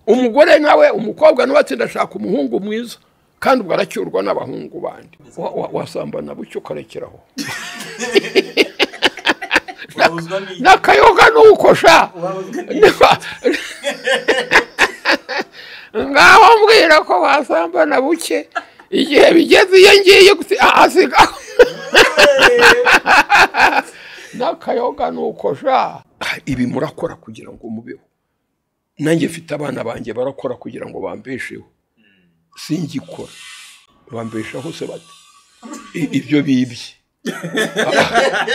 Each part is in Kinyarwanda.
umugore nawe umukobwa nawe atsinda ashaka umuhungu mwiza kandi ubwo aracyurwa n'abahungu bandi Wa- wa- wasambana bucyo ukarekeraho urabuzwa n'iki n'akayoga ntukosha urabuzwa n'iki ngaho mbwira ko wasambana buke igihe bigeze iyo ngiye gusi- a- asigaho n'akayoga ntukosha ibi murakora kugira ngo mubeho nanjye mfite abana banjye barakora kugira ngo bambesheho singikora bambeshaho se bate I- ibyo bibye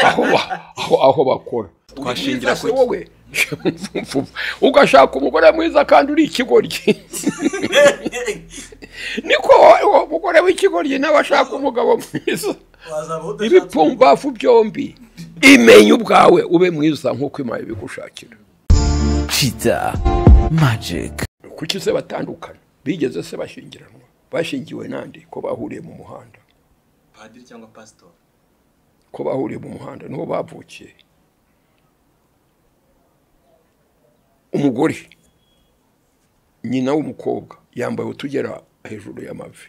aho ba- aho- aho bakora Twashingira Ubwiza ku se wowe ugashaka umugore mwiza kandi uri ikigoryi niko uwo mugore w'ikigoryi nawe ashaka umugabo mwiza wazaba udashaka- ibipfumbafu byombi imenya ubwawe ube mwiza nk'uko imana ibigushakira Cheetah Magic. kuki se batandukana bigeze se bashyingiranwa bashingiwe n'andi ko bahuriye mu muhanda padiri cyangwa pasitori ko bahuriye mu muhanda niho bavukiye umugore nyina w'umukobwa yambaye utugera hejuru y'amavi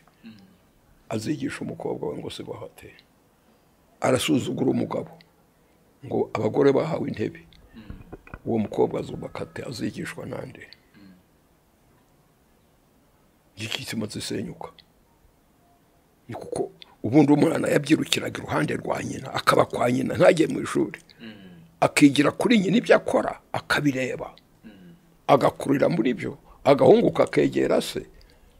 azigisha umukobwa we ngo si bahate arasuzugura umugabo ngo abagore bahawe intebe uwo mukobwa azubaka ate azigishwa n'ande igitsina zisenyuka ni kuko ubundi umwana yabyirukiraga iruhande rwa nyina akaba kwa nyina ntajye mu ishuri akigira kuri nyina ibyo akora akabireba agakurira muri byo agahungu kakegera se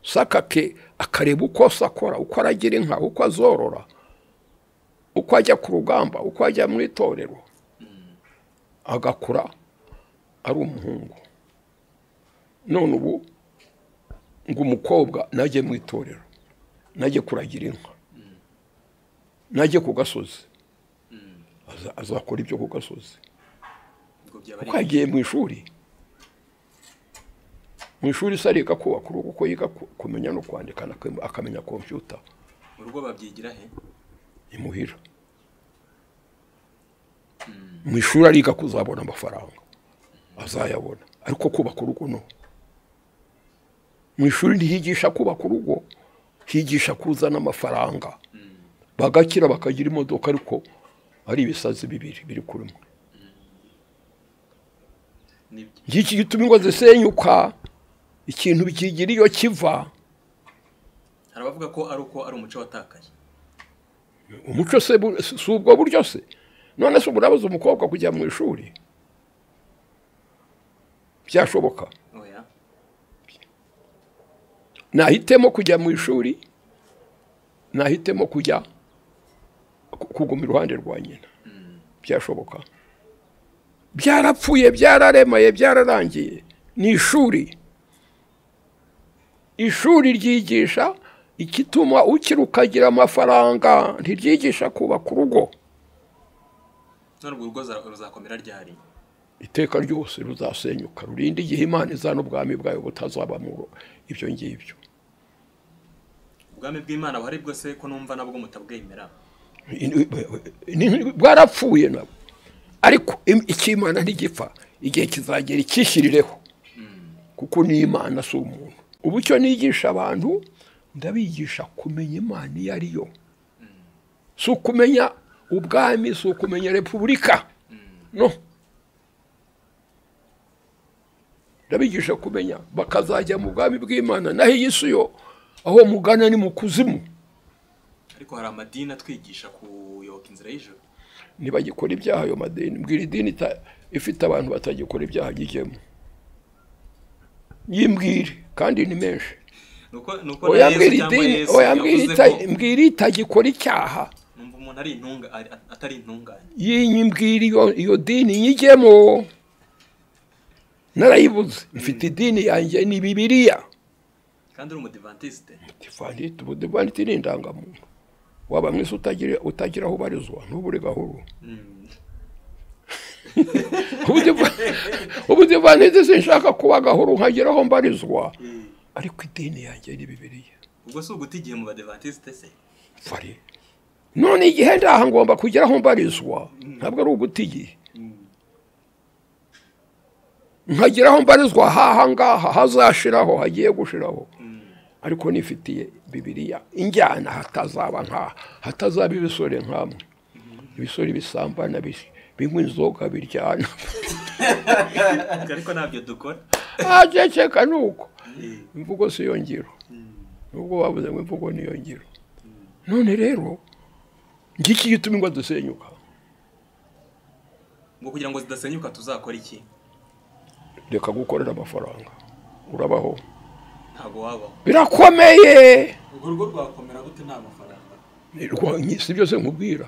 saka ke akareba uko se akora uko aragira inka uko azorora uko ajya ku rugamba uko ajya mu itorero agakura ari umuhungu none ubu ngo umukobwa najye mu itorero najye kuragira inka najye ku gasozi Aza- azakora ibyo ku gasozi ubwo byaba kuko ari yagiye mu ishuri mu ishuri se ariga kubaka urugo kuko yiga ku- kumenya no kwandika anakem- akamenya kompiyuta mu rugo babyigira he imuhira mu ishuri ariga kuzabona amafaranga azayabona ariko kubaka urugo no mu ishuri ntihigisha kubaka urugo higisha kuzana amafaranga bagakira bakagira imodoka ariko ari ibisazi bibiri biri kuri mwe nibyo ngiki gituma ingo zisenyuka ikintu bikigira iyo kiva hari abavuga ko ari uko ari umuco watakaye umuco se bu- si si ubwo buryo se none se ubu urabuza umukobwa kujya mu ishuri byashoboka oya nahitemo kujya mu ishuri nahitemo kujya ku- kuguma iruhande rwa nyina byashoboka byarapfuye byararemaye byararangiye ni ishuri ishuri ryigisha igituma ukiri ukagira amafaranga ntiryigisha kubaka urugo none urwo rugo za- ruzakomera ryari iteka ryose ruzasenyuka rurinda igihe imana izana ubwami bwayo butazabamuro ibyo ngibyo ubwami bw'imana buhari bwose ko numva nabwo mutabwemera Ni- bwarapfuye nabo ariko im- icy'imana ntigipfa igihe kizagera ikishyirireho kuko ni imana si umuntu ubu icyo nigisha abantu ndabigisha kumenya imana iyo ari yo si ukumenya ubwami si ukumenya repubulika no ndabigisha kumenya bakazajya mu bwami bw'imana naho iyi si yo aho mugana ni mu kuzimu ariko hari amadini atwigisha kuyoboka inzira y'ijoro ntibagikora ibyaha ayo madini mbwira idini ita- ifite abantu batagikora ibyaha ry'igemo yimbwire kandi ni menshi nuko nuko na oyambwira yesu cyangwa idini yesu oyambwira yavuze ita- ko mbwira itagikora icyaha numva umuntu ari intunga ari- atari intungane yimbwira iyo iyo dini nyigemo narayibuze mfite idini yanjye ni bibiriya kandi uri umudivantisite divanditi ubu divanditi ni indangamuntu waba mwese utagira utagira aho ubarizwa ntubure gahoro ubudivaniti sinshaka kuba gahoro nkageraho mbarizwa ariko idini yanjye ni bibiriya ubwo si uguta igihe mu badivantisite se fari none igihe ndaha ngomba kugeraho mbarizwa ntabwo ari uguta igihe nkagera aho mbarizwa haha ngaha hazashiraho hagiye gushiraho ariko nifitiye bibiriya injyana hatazaba nkaha hatazaba ibisore nkamwe ibisore bisambana bis- binywa inzoga biryana ariko ntabyo dukora aceceka ni uko Eh, imvugo si yo ngiro nubwo bavuze ngo imvugo ni yo ngiro none rero ngiki gituma ingo dusenyuka ngo kugira ngo zidasenyuka tuzakora iki reka gukorera amafaranga urabaho ntabwo wabaho birakomeye urwo rugo rwakomera gute nta mafaranga Rwa- si byose nkubwira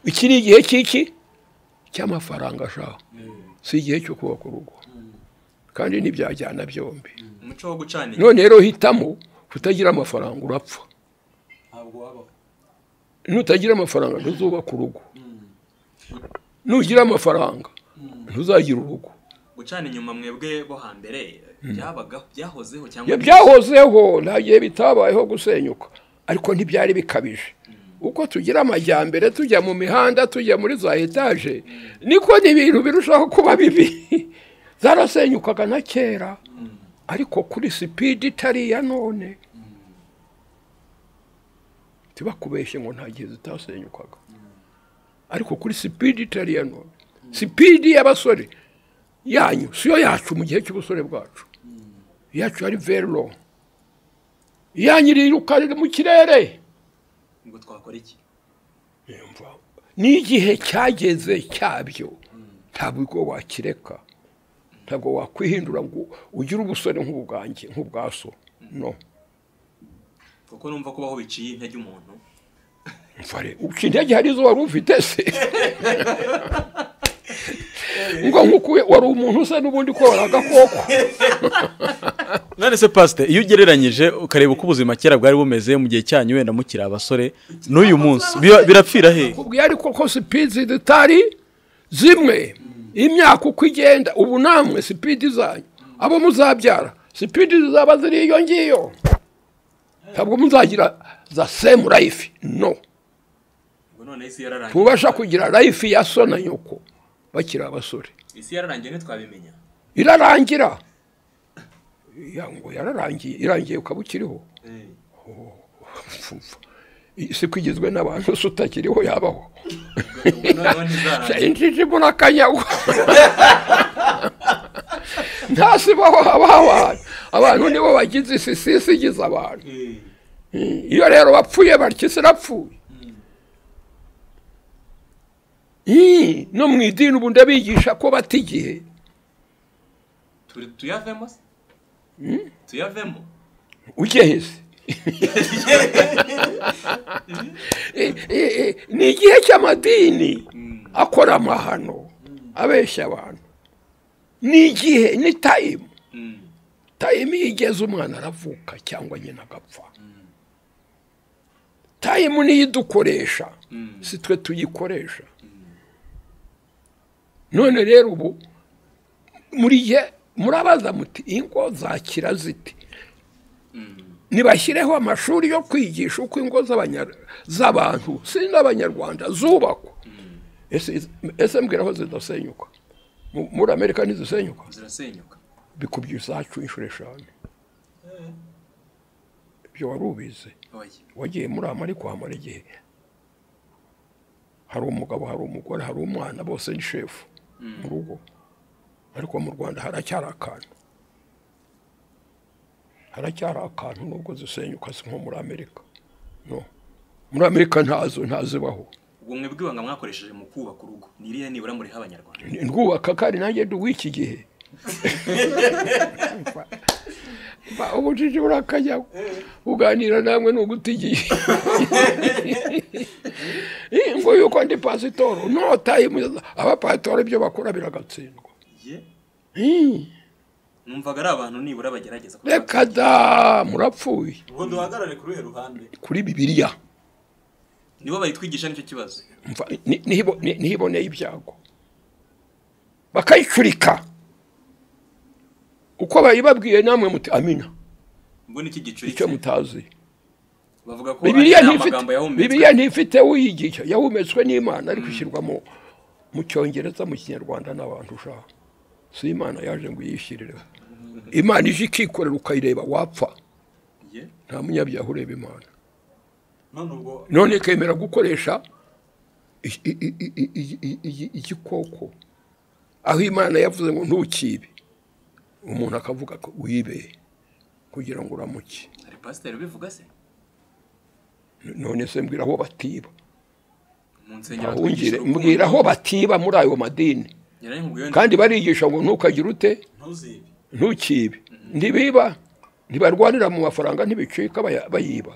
iki ni igihe cy'iki cy'amafaranga ashaka si igihe cyo kubaka urugo kandi ntibyajyana byombi umuco wo gucanira none rero hitamo kutagira amafaranga urapfa ntabwo wabaho nutagira amafaranga ntuzubaka urugo nugira amafaranga ntuzagira urugo gucana inyuma mwebwe bo hambere byabagaho byahozeho cyangwa Ya byahozeho nta gihe bitabayeho gusenyuka ariko ntibyari bikabije uko tugira amajyambere tujya mu mihanda tujya muri za etaje niko n'ibintu birushaho kuba bibi zarasenyukaga na kera ariko kuri sipidi itari iya none tibakubeshye ngo nta gihe zitasenyukaga ariko kuri sipidi itari iya none sipidi y'abasore yanyu siyo yacu mu gihe cy'ubusore bwacu iyacu ari very low yanyiriruka mu kirere ngo twakora iki Yumva, n'igihe cyageze cyabyo ntabwo wakireka ntabwo wakwihindura ngo ugire ubusore nk'ubwanjye nk'ubwaso no kuko numva kubaho biciye intege umuntu mfare uca intege hari izo wari ufite se ngo nk'uko wari umuntu usa n'ubundi ko wari agakoko none se pasite iyo ugereranyije ukareba uko ubuzima kera bwari bumeze mu gihe cyanyu wenda mukiri abasore n'uyu munsi biba- birapfira hehe kubwiye ariko ko sipidi zitari zimwe imyaka uko igenda ubu namwe sipidi zanyu abo muzabyara sipidi zizaba ziri iyo ngiyo ntabwo muzagira za semu rayifi no ngo none isi yararangiye tubasha kugira rayifi ya so na nyoko bakiri abasore isi yararangiye ntitwabimenya irarangira Ya, ngo yararangiye irangiye ukaba ukiriho Pfu, isi ko igizwe n'abantu se utakiriho yabaho Ubwo noneho ntizarangira injiji muri akanyagwa ntasibaho haba abantu abantu nibo bagize isi si isi igize abantu iyo rero bapfuye batyo isi irapfuye Ih, no mu idini ubu ndabigisha ko bata igihe Turi- tuyavemo se tuyavemo ugeze Eh, eh, eh, ni igihe cy'amadini akora amahano abeshya abantu ni igihe ni tayimu Mm. tayimu iyo igeze umwana aravuka cyangwa nyina agapfa tayimu niyo idukoresha Mm. si twe tuyikoresha none rero ubu muri gihe murabaza muti ingo zakira ziti Mm. nibashyireho amashuri yo kwigisha uko ingo z'abanya- z'abantu si n'abanyarwanda zubakwa Ese- ese mbwira aho zidasenyuka Mu- muri amerika ntizisenyuka zirasenyuka bikubye izacu inshuro eshanu ibyo wari ubizi oya wagiye muri ama ariko hamara igihe hari umugabo hari umugore hari umwana bose ni shefu mu rugo ariko mu rwanda haracyari akantu haracyari akantu nubwo zisenyuka si nko muri amerika no muri amerika ntazo ntazibaho ubwo mwebwe ibanga mwakoresheje mu kubaka urugo ni irihe nibura muriha abanyarwanda Ni- ndwubaka kandi nanjye ndi uw'iki gihe Ba- ubujiji burakajyaho uganira namwe ni uguta igihe Eh, ngo yuko ndi pasitoro notaye abapasitoro ibyo bakora biragatsindwa ye Eh, numvaga ari abantu nibura bagerageza kuba- reka da murapfuye ubwo duhagarare kuri uruhe ruhande kuri bibiliya nibo bayitwigisha nicyo kibazo Mva- ni- nihibo- ni- nihiboneye ibyago bakayicurika uko bayibabwiye namwe muti amina ubwo niki icyo gicuritse mutazi bavuga ko bibiliya ari ntifite amagambo yahumetswe bibiliya ntifite uyigisha yahumetswe n'imana ariko ishyirwa mu mu cyongereza mu kinyarwanda n'abantu ushaka si imana yaje ngo uyishyirireho imana ije ikikorera ukayireba wapfa ye nta munyabyaha ureba imana none ubwo none ikemera gukoresha i- i- i- i- i- i- i- i- igikoko aho imana yavuze ngo ntukibe umuntu akavuga ko wibe kugira ngo uramuke hari pasiteri ubivuga se none se mbwira aho batiba mu nsengero ahungire mbwira aho batiba muri ayo madini yarayimubwiye kandi barigisha ngo ntukagire ute ntuzibe ntukibe ntibiba ntibarwanira mu mafaranga ntibicika baya- bayiba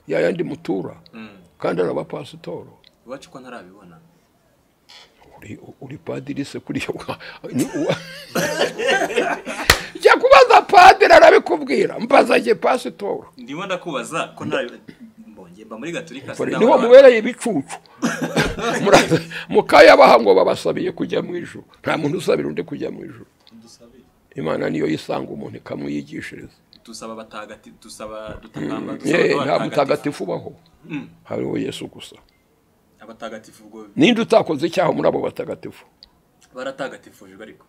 ya yandi mutura Mm. kandi ari abapasitoro iwacu ko ntarabibona uri, uri padiri se kuriya wa- ni uwa- jya kubaza padiri arabikubwira mbaza jye pasitoro ndimo ndakubaza ko ntarabi mbonye mba muri gaturika Kore, niho mubereye ibicucu Muraza- mukayabaha ngo babasabiye kujya mu ijuru nta muntu usabira undi kujya mu ijuru imana niyo yisanga umuntu ikamuyigishiriza dusaba abatagatifu dusaba dutakamba Ye, dusaba nta abatagatifu mutagatifu ubaho Mm. hariho yesu gusa abatagatifu ubwo ninde utakoze icyaha muri abo batagatifu baratagatifujwe ariko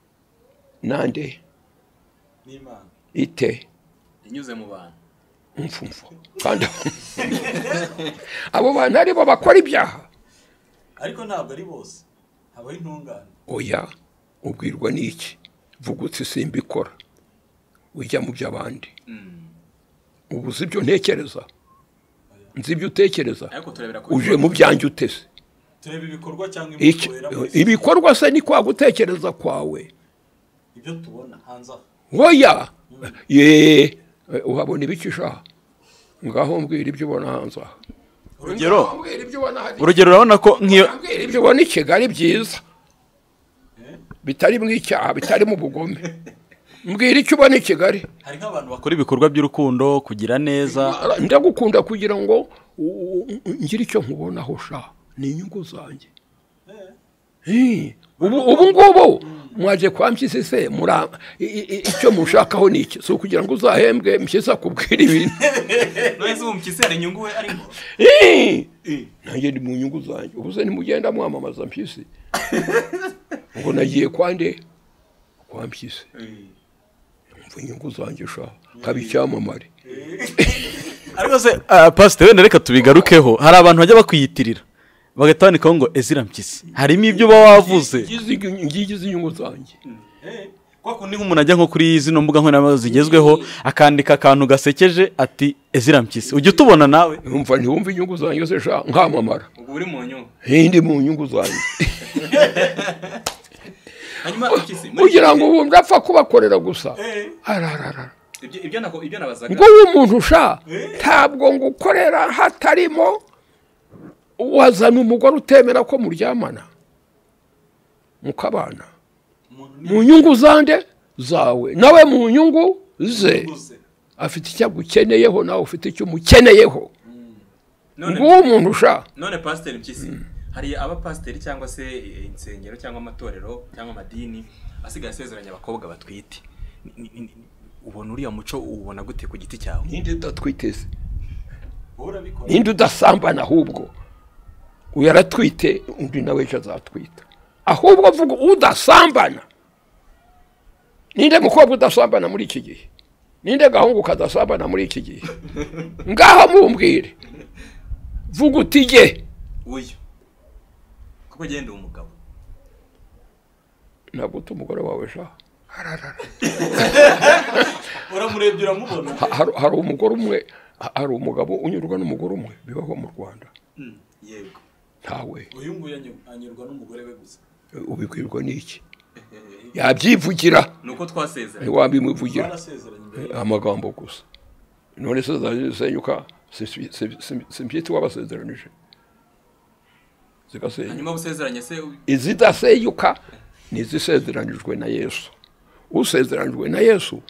nande n'imana ite inyuze mu bantu mfumfu kandi abo bantu aribo bakora ibyaha ariko ntabwo ari bose habaho intungane oya ubwirwa n'iki vugutse simbikora ujya mu by'abandi ubu uzi ibyo ntekereza nzi ibyo utekereza ariko turebera ku uje mu byanjye utese tureba ibikorwa cyangwa Iki- imikorera ibikorwa se ni kwa gutekereza kwawe ibyo tubona hanze aha oya ye uhabona ibicisha aha ngaho mbwira ibyo ubona hanze aha urugero Ngaho mbwira ibyo ubona hariya. urugero urabona ko nk'iyo Ambwira ibyo ubona i kigali byiza bitari mu icyaha bitari mu bugome mbwira icyo ubona i kigali hari nk'abantu bakora bakora ibikorwa by'urukundo kugira neza ndagukunda kugira ngo u- u- ngire icyo nkubonaho sha ni inyungu zanjye Eh, ubu ubu ngubu mwaje kwa mpyisi se mura- i- i- i- icyo mushakaho ni iki si ukugira ngo uzahembwe mpyisi akubwira ibintu none se ubu mpyisi hari inyungu we arimo Eh, nanjye ndi mu nyungu zanjye ubu se ntimugenda mwamamaza mpyisi ngo nagiye kwa nde kwa mpyisi umva inyungu zanjye sha nkaba icyamamare ariko se ah, pasiteri wenda reka tubigarukeho hari abantu bajya bakwiyitirira bagahita bandikaho ngo ezira mpyisi harimo ibyo uba wavuze ngigize inyungu zanjye kwa kundi nk'umuntu ajya nko kuri zino mbuga nkoranyambaga zigezweho akandika akantu gasekeje ati ezira mpyisi ujya utubona nawe umva ntiwumva inyungu zanjye se sha nkamamara ubu uri mu nyungu hindi mu nyungu zanjye hanyuma mpyisi muri kugira ngo bumve apfa kubakorera gusa arararara ibyo ibyo nako ibyo nabazaga ubwo w'umuntu sha ntabwo ngo ukorera hatarimo wazana umugore utemera ko muryamana mukabana mu nyungu zande zawe nawe mu nyungu ze uguze afite icyo agukeneyeho nawe ufite icyo umukeneyeho none nguwo umuntu sha none pasiteri mpyisi hari abapasiteri cyangwa se eh, insengero cyangwa amatorero cyangwa amadini asigaye asezeranya abakobwa batwite Ni- ni- ni- ni- ubona uriya muco uwubona gute ku giti cyawe ninde udatwiteze wowe urabikora ninde udasambana ahubwo uyu aratwite undi nawe ejo azatwita ahubwo vuga udasambana ninde mukobwa udasambana muri iki gihe ninde gahungu kadasambana muri iki gihe ngaha mumbwire vuga uti jye uyu kuko genda uwo mugabo ntabwo uta umugore wawe sha Ararara. uramurebye uramubona Ha- hari- hari umugore umwe ha- hari umugabo unyurwa n'umugore umwe bibaho mu rwanda Mm, yego ntawe uyu nguyu anyu- anyurwa n'umugore we gusa ubibwirwa n'iki yabyivugira ni uko twasezeranye ntiwabimuvugira barasezeranye imbere amagambo gusa none se zasenyuka simbyita wabasezeranije zigasenyuka hanyuma usezeranye se u- izidasenyuka ni izisezeranijwe na yesu usezeranijwe na yesu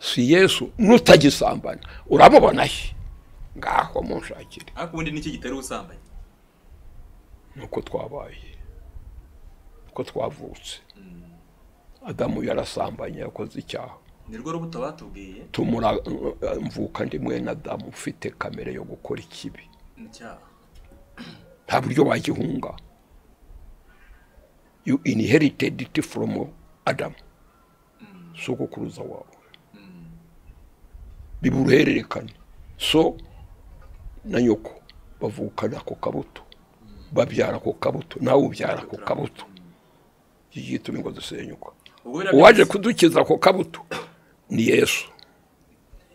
si yesu n'utagisambana uramubona he ngaho munshakire ariko ubundi n'iki gitera ubusambanyi nuko twabaye uko twavutse adamu yarasambanye yakoze icyaha ni rwo rubuto batubwiye tumura mvuka ndi mwene adamu ufite kamere yo gukora ikibi ni icyaha nta buryo wagihunga you inherited it from adam sogokuruza wawe biba uruhererekane so na nyoko bavukana ako kabuto babyara ako kabuto nawe ubyara ako kabuto iki gituma ngo dusenyuka ubwo biriya uwaje byo- kudukiza ako kabuto ni yesu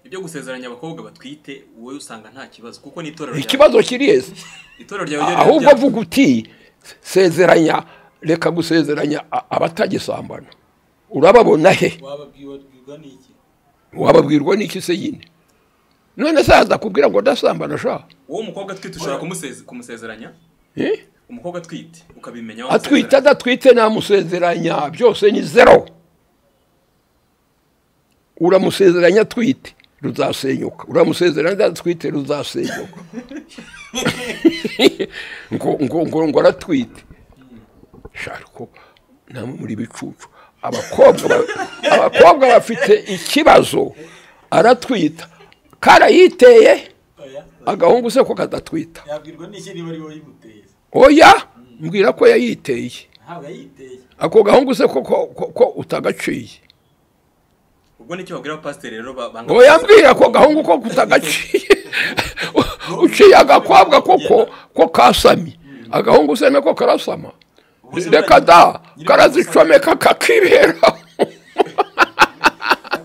ibyo gusezeranya abakobwa batwite wowe usanga nta kibazo kuko ni itorero ryawe ikibazo kiri yesu itorero ryawe ryo ahubwo rya- avuga uti sezeranya reka gusezeranya a- abatagisambana urababona he wababwirwa n'iki wababwirwa n'iki se yine none se yaza kubwira ngo ndasambana sha wowe umukobwa atwite ushobora kumuseze- kumusezeranya Eh? umukobwa atwite ukabimenya atwite wamusezeranya. adatwite namusezeranya byose ni zero uramusezeranya atwite ruzasenyuka uramusezeranya adatwite ruzasenyuka ngo ngo ngo ngo aratwite shariko namwe muri bicucu abakobwa ba- abakobwa bafite ikibazo aratwita karayiteye oya agahungu se ko kadatwita yabwirwa n'iki niba ari wowe imuteye oya mbwira ko yayiteye ntabwo ayiteye ako gahungu se ko ko- ko- ko utagaciye ubwo nicyo babwira abapasiteri rero ba- banga ngo yambwira ako gahungu ko utagaciye uciye agakobwa koko ko kasami agahungu se nako karasama reka da karazicomeka kakibera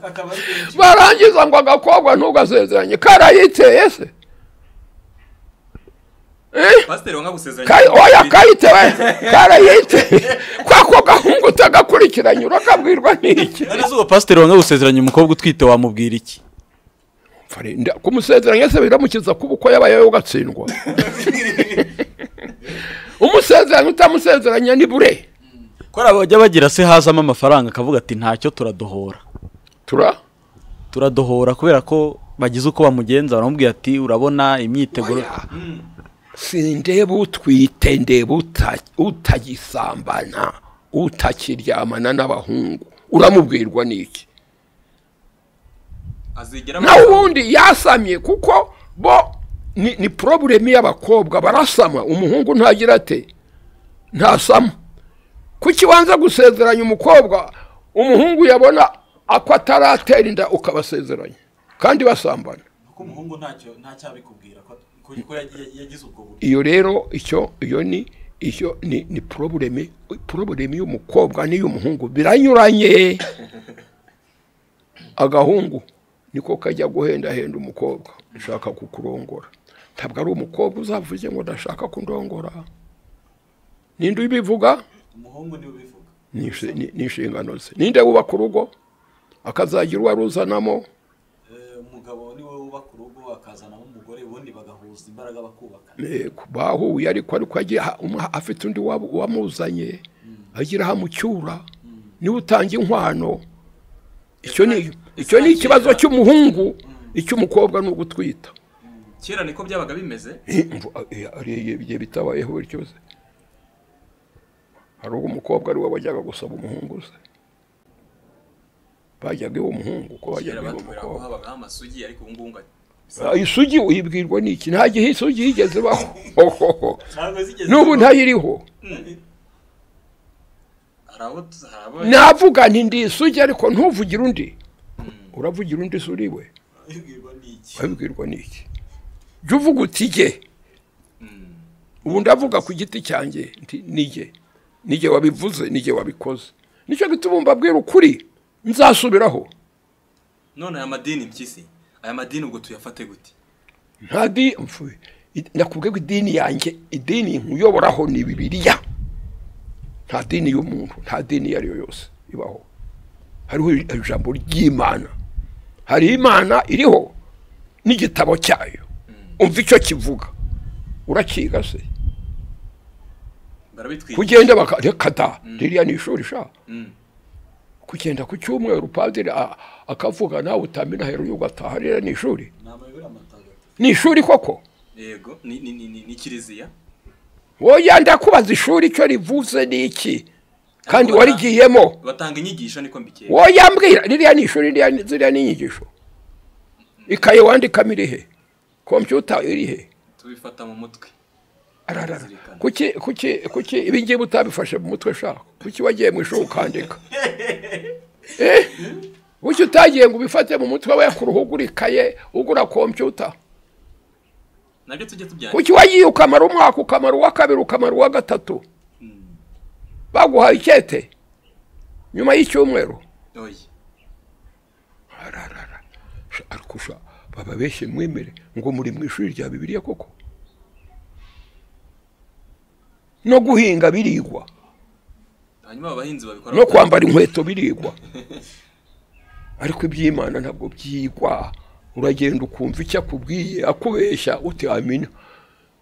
akaba ari benshi barangiza ngo agakobwa ntugasezeranye karayiteye se Eh? pasiteri wanga gusezeranya Kari- abakobwa oya batwite. kayitewe karayiteye kwako gahungu utagakurikiranye urakabwirwa n'iki none se uwo pasiteri wanga gusezeranya umukobwa utwite wamubwira iki Fare- nda- kumusezeranya se biramukiza kuba uko yabayeho ugatsindwa umusezeranya utamusezeranya ni bure ko hari abajya bagira se hazamo amafaranga akavuga ati ntacyo turadohora tura turadohora kubera ko bagize uko bamugenza baramubwira ati urabona imyiteguro sindeba utwite ndeba uta- utagisambana utakiryamana n'abahungu uramubwirwa n'iki azigera na ubundi yasamye kuko bo ni, ni problemu y'abakobwa barasama umuhungu ntagira ate ntasama kuki wanza gusezeranya umukobwa umuhungu yabona ako ataratera inda ukabasezeranya kandi basambana kuko umuhungu ntacyo ntacyabikubwira ko ko- ko yagiye- yagize ubwo buryo iyo rero icyo iyo ni icyo ni ni probleme probleme y'umukobwa n'iy'umuhungu biranyuranye agahungu niko kajya guhendahenda umukobwa ushaka kukurongora ntabwo ari umukobwa uzavuze ngo ndashaka kundongora ninde ubivuga umuhungu niwe ubivuga Ni inshe- ni ni inshingano ze ninde wubaka urugo akazagira uwo aruzanamo Eh, umugabo niwe wubaka urugo akazanamo umugore ubundi bagahuza imbaraga bakubaka Yego, bahuye ariko ariko agiye aha- umwe afite undi waba- wamuzanye agira ahamucyura niwe utanga inkwano icyo ni icyo ni ikibazo cy'umuhungu icy'umukobwa ni ugutwita kera niko byabaga bimeze Eh, mvu- eh, hari igihe bitabayeho buri cyose hari ubwo umukobwa ari we wajyaga gusaba umuhungu se bajyaga iwe umuhungu ko bajyaga iwe kera batubwira ko umukobwa habagaho amasugi ariko ubu ngubu ngo Ah, isugi uyibwirwa n'iki nta gihe isugi yigeze ibaho ntabwo zigeze n'ubu ntayiriho hari abo tu- hari abo navuga nti ndi isugi ariko ntuvugire undi uravugira undi se uri we ubwirwa n'iki wabibwirwa n'iki jya uvuga uti jye Mm. ubu ndavuga ku giti cyanjye nti nijye nijye wabivuze nijye wabikoze nicyo gituma mbabwira ukuri nzasubiraho none aya madini mpyisi aya madini ubwo tuyafate gute nta di mfu- i- nakubwiye ko idini yanjye idini nkuyoboraho ni bibiriya nta dini y'umuntu nta dini iyo ari yo yose ibaho hariho ijambo ry'imana hari imana iriho n'igitabo cyayo umva icyo kivuga urakiga se barabitwiga kugenda baka- reka da ririya ni ishuri sha Mm. kugenda ku cyumweru padiri a- akavuga nawe utamena hejuru ugataha ririya ni ishuri ni amayobera matagatifu ni ishuri koko yego ni ni ni ni- ni kiliziya woya ndakubaza ishuri icyo rivuze ni iki kandi Ariko warigiyemo batanga inyigisho niko mbikeye woya mbwira ririya ni ishuri ririya ni- ziriya ni inyigisho ikaye wandikamo iri he kompiyuta iri he tubifata mu mutwe ararara Zirikana. kuki kuki kuki ibingibi utabifashe mu mutwe shaka kuki wagiye mu ishuri ukandika bucyo utagiye ngo ubifate mu mutwe we ugura ikaye ugura kompiyuta nabyo tujye tubyandika kuki wagiye ukamara umwaka ukamara uwa kabiri ukamara uwa gatatu baguhaye ikete nyuma y'icyumweru oya ararara Sha- ariko sha baba benshi mwemere ngo muri mu ishuri rya bibiliya koko no guhinga birigwa hanyuma aba bahinzi babikora no kwambara inkweto birigwa ariko iby'imana ntabwo byigwa uragenda ukumva icyo akubwiye akubeshya utiyamina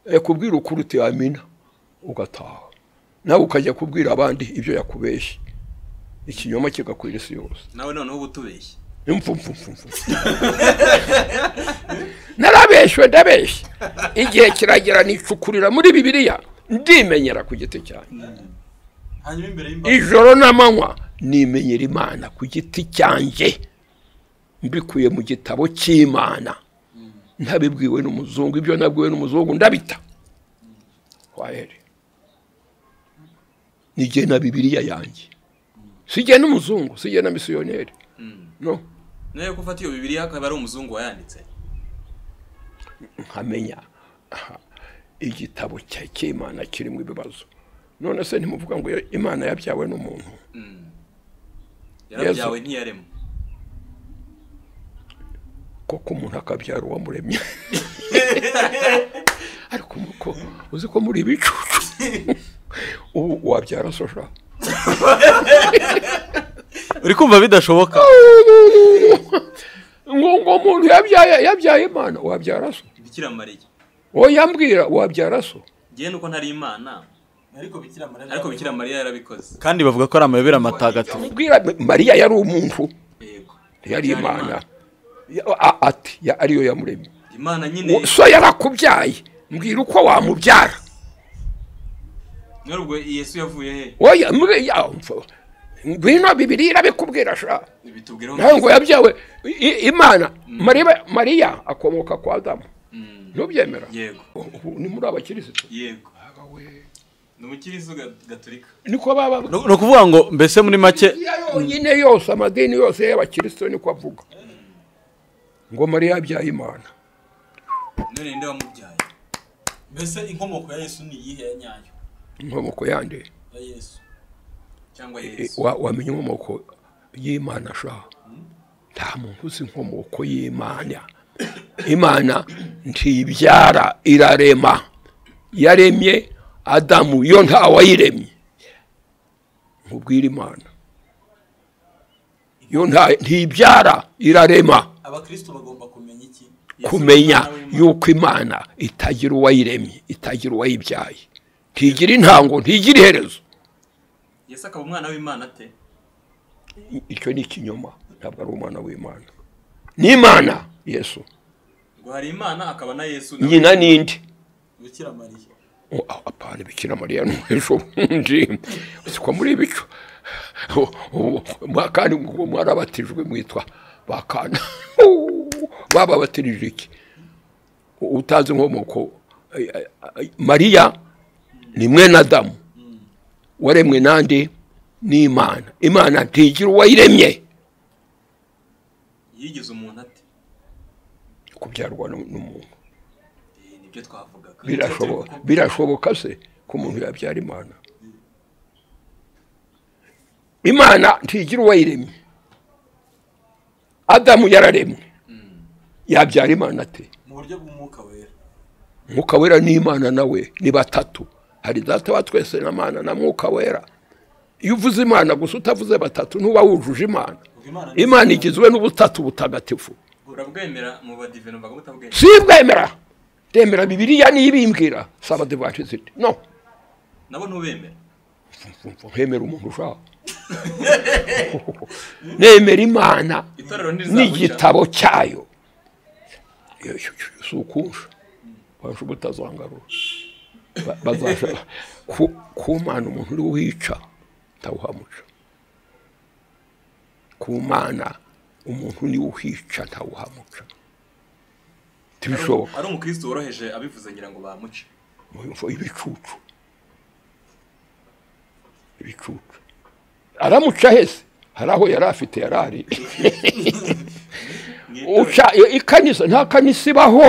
yakubwira ukuri utiyamina ugataha nawe ukajya kubwira abandi ibyo yakubeshye ikinyoma kigakwira isi yose nawe noneho uba utubeshye imfumfumfumfu narabeshwe ndabeshye igihe kiragera nicukurira muri bibiliya ndimenyera ku giti cyanjye hanyuma imbere y'imbaga ijoro n'amanywa nimenyera imana ku giti cyanjye mbikuye mu gitabo cy'imana ntabibwiwe n'umuzungu ibyo nabwiwe n'umuzungu ndabita wahere nijye na bibiliya yanjye sijye n'umuzungu sijye na misiyoneri no nayo gufata iyo bibiriya akaba ari umuzungu wayanditse nkamenya aha, igitabo cya cy'imana kirimo ibibazo none se ntimuvuga ngo imana yabyawe n'umuntu yarabyawe ntiyaremwe koko umuntu akabyara uwamuremye ariko nuko uzi ko muri ibicucu ubu wabyara sosha uri kumva bidashoboka ngo ngo umuntu yabyaye yabyaye imana wabyara so bikira mariya uwo yambwira wabyara so ngewe nuko ntari imana ariko bikira mariya ariko bikira mariya yarabikoze kandi bavuga ko ari amayobera matagatifu mbwira mariya yari umuntu yego yari imana Ya- a- ati ya- ariyo yamuremye imana nyine Uwo- so yarakubyaye mbwira uko wamubyara none ubwo yesu yavuye he oya mbwi- ya- mfa- ngwino bibiliya irabikubwira sha bitubwiraho nawe ngo yabyawe i- i- imana mariya mariya akomoka kwa adamu ntubyemera yego ubu ni muri abakirisitu yego ni umukiristo ga- gatolika niko baba ni ni ukuvuga ngo mbese muri make Bibiliya yonyine yose amadini yose y'abakirisitu niko avuga ngo mariya yabyaye imana none ninde wamubyaye mbese inkomoko ya yesu ni iyihe ya nyayo inkomoko yande ya yesu cyangwa E, yesu wa- wamenya inkomoko y'imana sha nta muntu uzi inkomoko y'imana imana ntibyara irarema yaremye adamu yo ntawayiremye nkubwire imana yo nta- ntibyara irarema abakristo bagomba kumenya iki kumenya yuko imana itagira uwayiremye itagira uwayibyaye ntigira intango ntigira iherezo yesu akaba umwana w'imana ate I- icyo ni ikinyoma ntabwo ari umwana w'imana ni imana yesu ngo hari imana akaba na yesu nawe. nyina ninde bikira mariya O, a- apana bikira mariya n'umwejo wundi usiko muri ibicu O, o, mwa- kandi ngo mwarabatijwe mwitwa bakana bababatirije iki U- utazi inkomoko ay- ay- ay- mariya ni mwene adamu waremwe nande n'imana imana ntigira uwayiremye yigize umuntu ate kubyarwa nu- n'umuntu Eh, nibyo twavugaga birashoboka birashoboka se ko umuntu yabyara imana imana ntigira uwayiremye adamu yararemwe yabyara imana ate mu buryo bw'umwuka wera mwuka wera n'imana nawe ni batatu hari data wa twese na mana na mwuka wera iyo uvuze imana gusa utavuze batatu ntuba wujuje imana ubwo imana ni imana igizwe n'ubutatu butagatifu urabwemera mu badivino mbaga mutabwemera sibwemera remera bibiliya niyo ibimbwira saba divantisiti no nabo ntubemera hemera umuntu ushaka nemera imana itorero ntirizaguca n'igitabo cyayo Iyo- iyo- iyo si ukunsha basha ubutazangarura Ba- bazasha ku- kumana umuntu uri wica ntawuhamuca kumana umuntu niwe uhica ntawuhamuca ntibishoboka ari umukristo woroheje abivuze ngira ngo bamuce Umva ibicucu ibicucu aramuca hese hari aho yari afite yari ari mu itorero. uca iyo ikanisa nta kanisa ibaho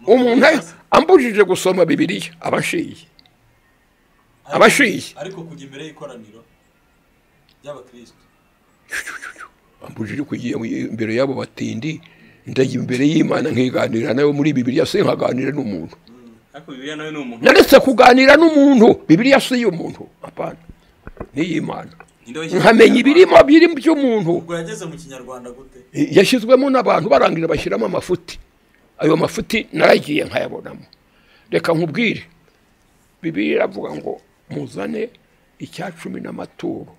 Eh, umuntu ari- ambujije gusoma bibiliya abashiye abashiye ariko kujya imbere y'ikoraniro ry'abakristo ambujije kugiye imbere y'abo batindi ndajya imbere y'imana nkiganira nawe muri bibiliya si nkaganira n'umuntu ariko bibiliya nawe ni umuntu naretse kuganira n'umuntu bibiliya si iy'umuntu apana n'iy'imana Ninde wayishyize mu nkamenya Kinyarwanda? ibirimo biri by'umuntu ubwo yageze mu kinyarwanda gute yashyizwemo n'abantu barangira bashyiramo amafuti ayo mafuti naragiye nkayabonamo reka nkubwire bibiri iravuga ngo muzane icya cumi n'amaturo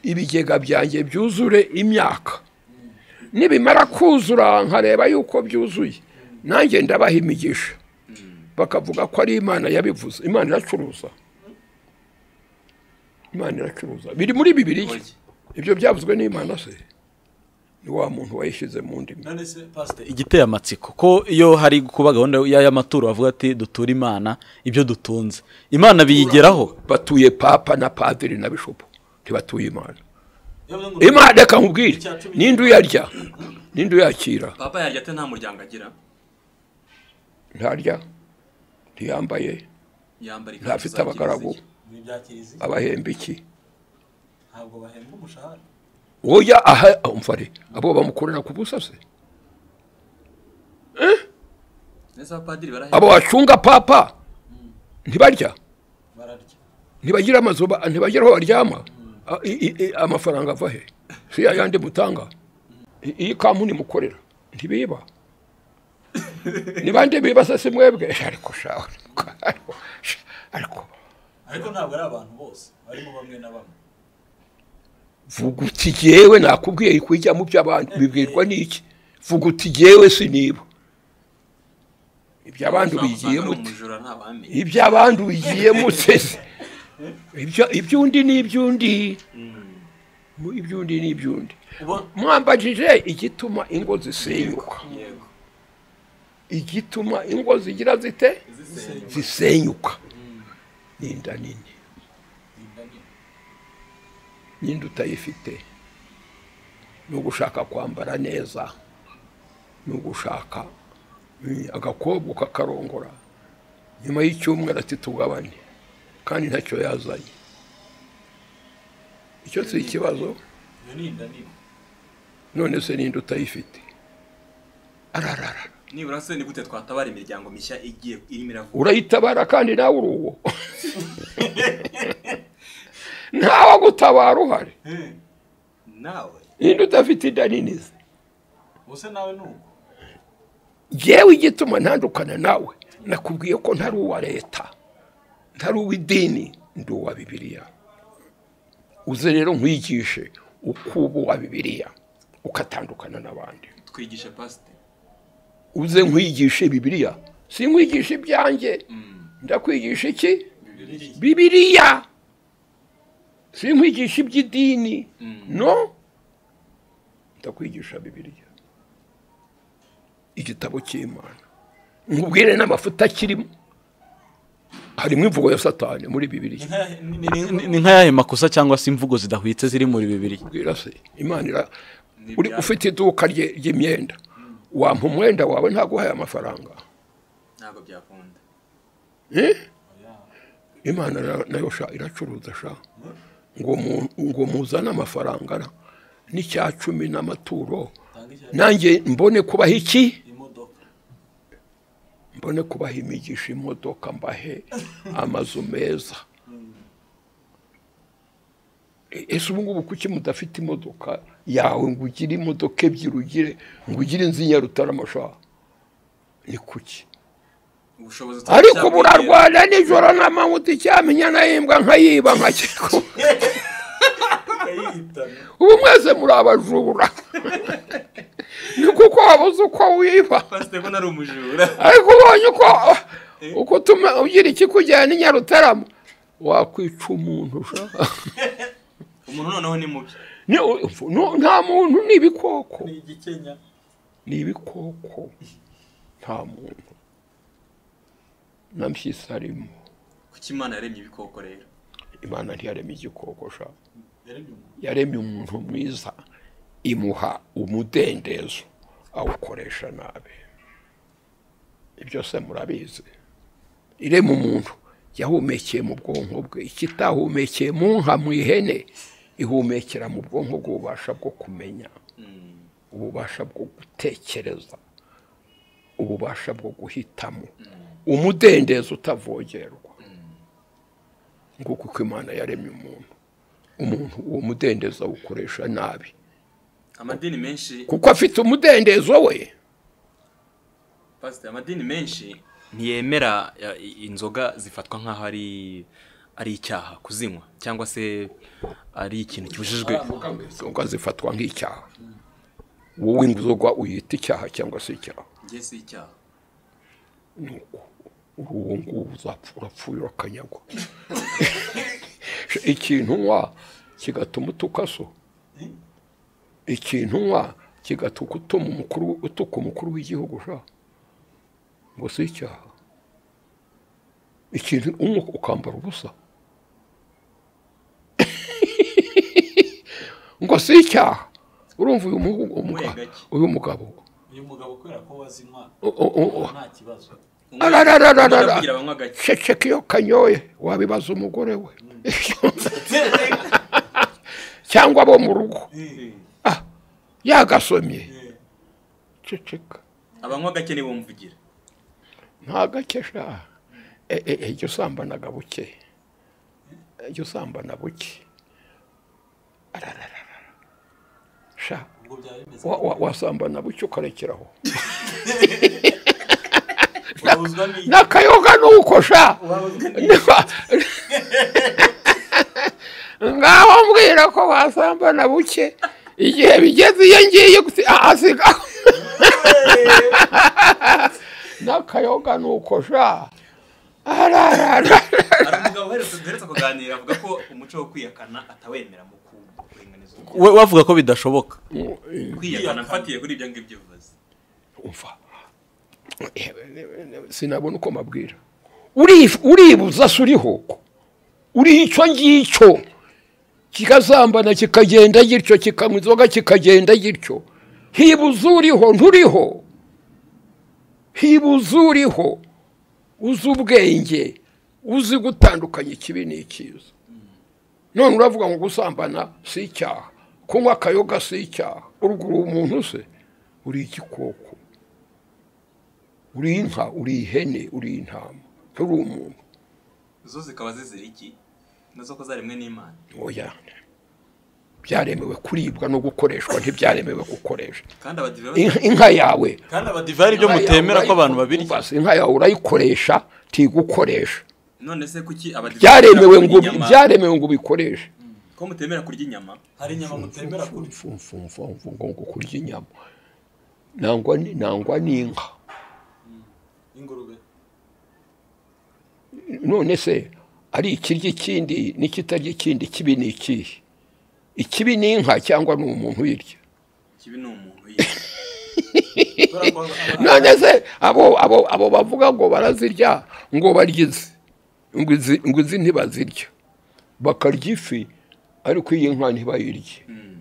ibigega byanjye byuzure imyaka nibimara kuzura nkareba yuko byuzuye nanjye ndabaha imigisha bakavuga ko ari imana yabivuze imana iracuruza imana iracuruza biri muri bibiriya Oya. ibyo byavuzwe n'imana se ni wa muntu wayishyize mu ndimi none se pasite igiteye amatsiko ko iyo hari kuba gahunda y'aya maturo bavuga ati dutura imana ibyo dutunze imana biyigeraho batuye papa na padiri na bishopu ntibatuye imana yewe ngo imana reka nkubwire ninde uyarya ninde uyakira papa yarya ate nta muryango agira ntarya ntiyambaye yambara ikanzu ntafite za abagaragu kirisiti. ni ibya kiliziya abahemba iki ntabwo bahembwa umushahara oya aha umfare abo bamukorera ku busa se Neza abapadiri barahembwa. abo bacunga papa ntibarya bararya ntibagira amazu ba- ntibagira aho baryama A- i- i- i- amafaranga ava he si yayandi mutanga I- iyi kampuni mukorera ntibiba ni bande biba se si mwebwe ariko shawe ariko- ariko ariko ntabwo ari abantu bose barimo bamwe na bamwe vuga uti jyewe nakubwiye ariko ijya mu by'abandi bibwirwa n'iki vuga uti jyewe siniba iby'abandi Ushobora gusanga bigiye ari muti umujura ntabamenye iby'abandi bigiye muteze ibyo iby'undi ni iby'undi Mu- iby'undi ni iby'undi Uba- mwambajije igituma ingo zisenyuka yego igituma ingo zigira zite zisenyuka ni inda nini n'indi utayifite ni ugushaka kwambara neza ni ugushaka mm, agakobwa ukakarongora nyuma y'icyumweru ati tugabane kandi ntacyo yazanye icyo si ikibazo iyo ni inda nini none se ninde utayifite ararara nibura se ni gute twatabara imiryango mishya igiye irimo iravuka urayitabara kandi nawe uri uwo ntawe gutabara uhari nawe ninde udafite inda nini se ubuse nawe ni uko jyewe igituma ntandukana nawe nakubwiye ko ntari uwa leta ntari uw'idini ndi uwa bibiliya uze rero nkwigishe uko uba uwa bibiliya ukatandukana n'abandi twigishe pasite uze nkwigishe bibiliya si nkwigisha ibyanjye ndakwigisha iki bibiliya si nkwigisha iby'idini no ndakwigisha bibiliya igitabo cy'imana nkubwire n'amafuta kirimo harimo imvugo ya satani muri bibiliya Nkaya- ni- Ni- ni- ni- ni nk'ayahe makosa cyangwa se imvugo zidahwitse ziri muri bibiri kubwira se imana ira Ni uri ibyawe. ufite iduka rye- ry'imyenda wampa umwenda wawe ntaguhaye amafaranga ntabwo byakunda Eh? imana ra- nayo sha iracuruza sha ngo mu- ngo muzane amafaranga ra- n'icya cumi n'amaturo tanga icyo- nanjye mbone kubaha iki imodoka mbone kubaha imigisha imodoka mbahe amazu meza E- ese ubu ngubu kuki mudafite imodoka yawe ngo ugire imodoka ebyiri ugire ngo ugire inzu y'inyarutarama sha ni kuki ubushobozi tutari ariko ubu cyabwegera. urarwara nijoro n'amanywa uticyamenya nayimbwa nkayiba nkakiko kayihitana ubu mwese muri abajura ni kuko wabuze uko wiba pasite ko nari umujura ariko ubonye uko uko utuma ugira ikikujyana i nyarutarama wakwica umuntu sha. umuntu noneho ni mubi Ni- no- nta muntu ni ibikoko ni igikenya ni ibikoko nta muntu na mpyisi arimo kuki imana yaremye ibikoko rero imana ntiyarema igikoko sha yaremye umuntu yaremye umuntu mwiza imuha umudendezo awukoresha nabi ibyo se murabizi irema umuntu yahumekeye mu bwonko bwe ikitahumekeye mu nka mu ihene ihumekera mu bwonko bw'ububasha bwo kumenya ububasha bwo gutekereza ububasha bwo guhitamo umudendezo utavogerwa nguko uko imana yaremye umuntu umuntu uwo mudendezo awukoresha nabi amadini menshi kuko afite umudendezo we pasite amadini menshi ntiyemera ya, i- inzoga zifatwa nk'aho ari ari icyaha kuzinywa cyangwa se ari ikintu kibujijwe inzoga zifatwa nk'icyaha wowe inzoga uyita icyaha cyangwa se icyaha ngiye si icyaha ni uko uri uwo nguwo uzapfa urapfuye urakanyagwa ikintu unywa kigatuma utukaso ikintu unywa kigatuma utuma umukuru utuka umukuru w'igihugu sha ngo si icyaha ikintu unywa ukambara ubusa ngo si icyaha urumva uyu muhu- umuga- Mwega ki? uyu mugabo uyu mugabo kubera ko wazinywa o- o- o- nta kibazo Ararararara. Kugira abanywa gake ceceka iyo kanyoye wabibaza umugore we cyangwa abo mu rugo Ah, yagasomye ceceka abanywa gake ntibumvugira nta gake sha E- e- ejya usambanaga buke ejya usambana buke ararararara sha ubwo byaba bimeze wa- wa- wasambana buke ukarekeraho urabuzwa n'iki n'akayoga nuko sha Niba- ngaho mbwira ko wasambana buke igihe bigeze iyo ngiye gusi- ah, asigaho n'akayoga nuko sha ararara hari umugabo uherutse duherutse kuganira avuga ko umuco wo kwiyakana atawemera mu ku- kuringaniza umuntu. we wavuga ko bidashoboka kwiyakana mfatiye kuri ibyo ngibyo bivuze umva sinabona uko mabwira Uri- uribuza se uriho uri icyo ngicyo kikazambana kikagenda gityo kikanywa inzoga kikagenda gityo hibuza uriho nturiho hibuza uriho uzi ubwenge uzi gutandukanya ikibi n'ikiza none uravuga ngo gusambana si icyaha kunywa akayoga si icyaha urwo uri umuntu se uri igikoko uri inka uri ihene uri intama nturi umuntu zo zikaba zizira iki nazo ko zaremwe n'imana oya byaremewe kuribwa no gukoreshwa ntibyaremewe gukoresha kandi abadive basa- Inka- inka yawe kandi abadiva divayi ibyo mutemera ko abantu babirya Umva se, inka yawe urayikoresha ntigukoresha none se kuki abadive byaremewe batemera ngo kurya inyama? byaremewe ngo ubikoreshe ko mutemera kurya inyama hari inyama mutemera kurya Mfu- mfu- mfu- mfu- ngo ngo kurya inyama nangwa ni- nangwa n'inka ingurube none se ari ikirya ikindi n'ikitarya ikindi ikibi ni ikihe ikibi ni inka cyangwa ni umuntu uyirya kibi ni umuntu yiye kubera ko none se abo abo abo bavuga ngo barazirya ngo baryize ngo izi- ngo izi ntibazirya bakarya ifi ariko iyi nka ntibayirye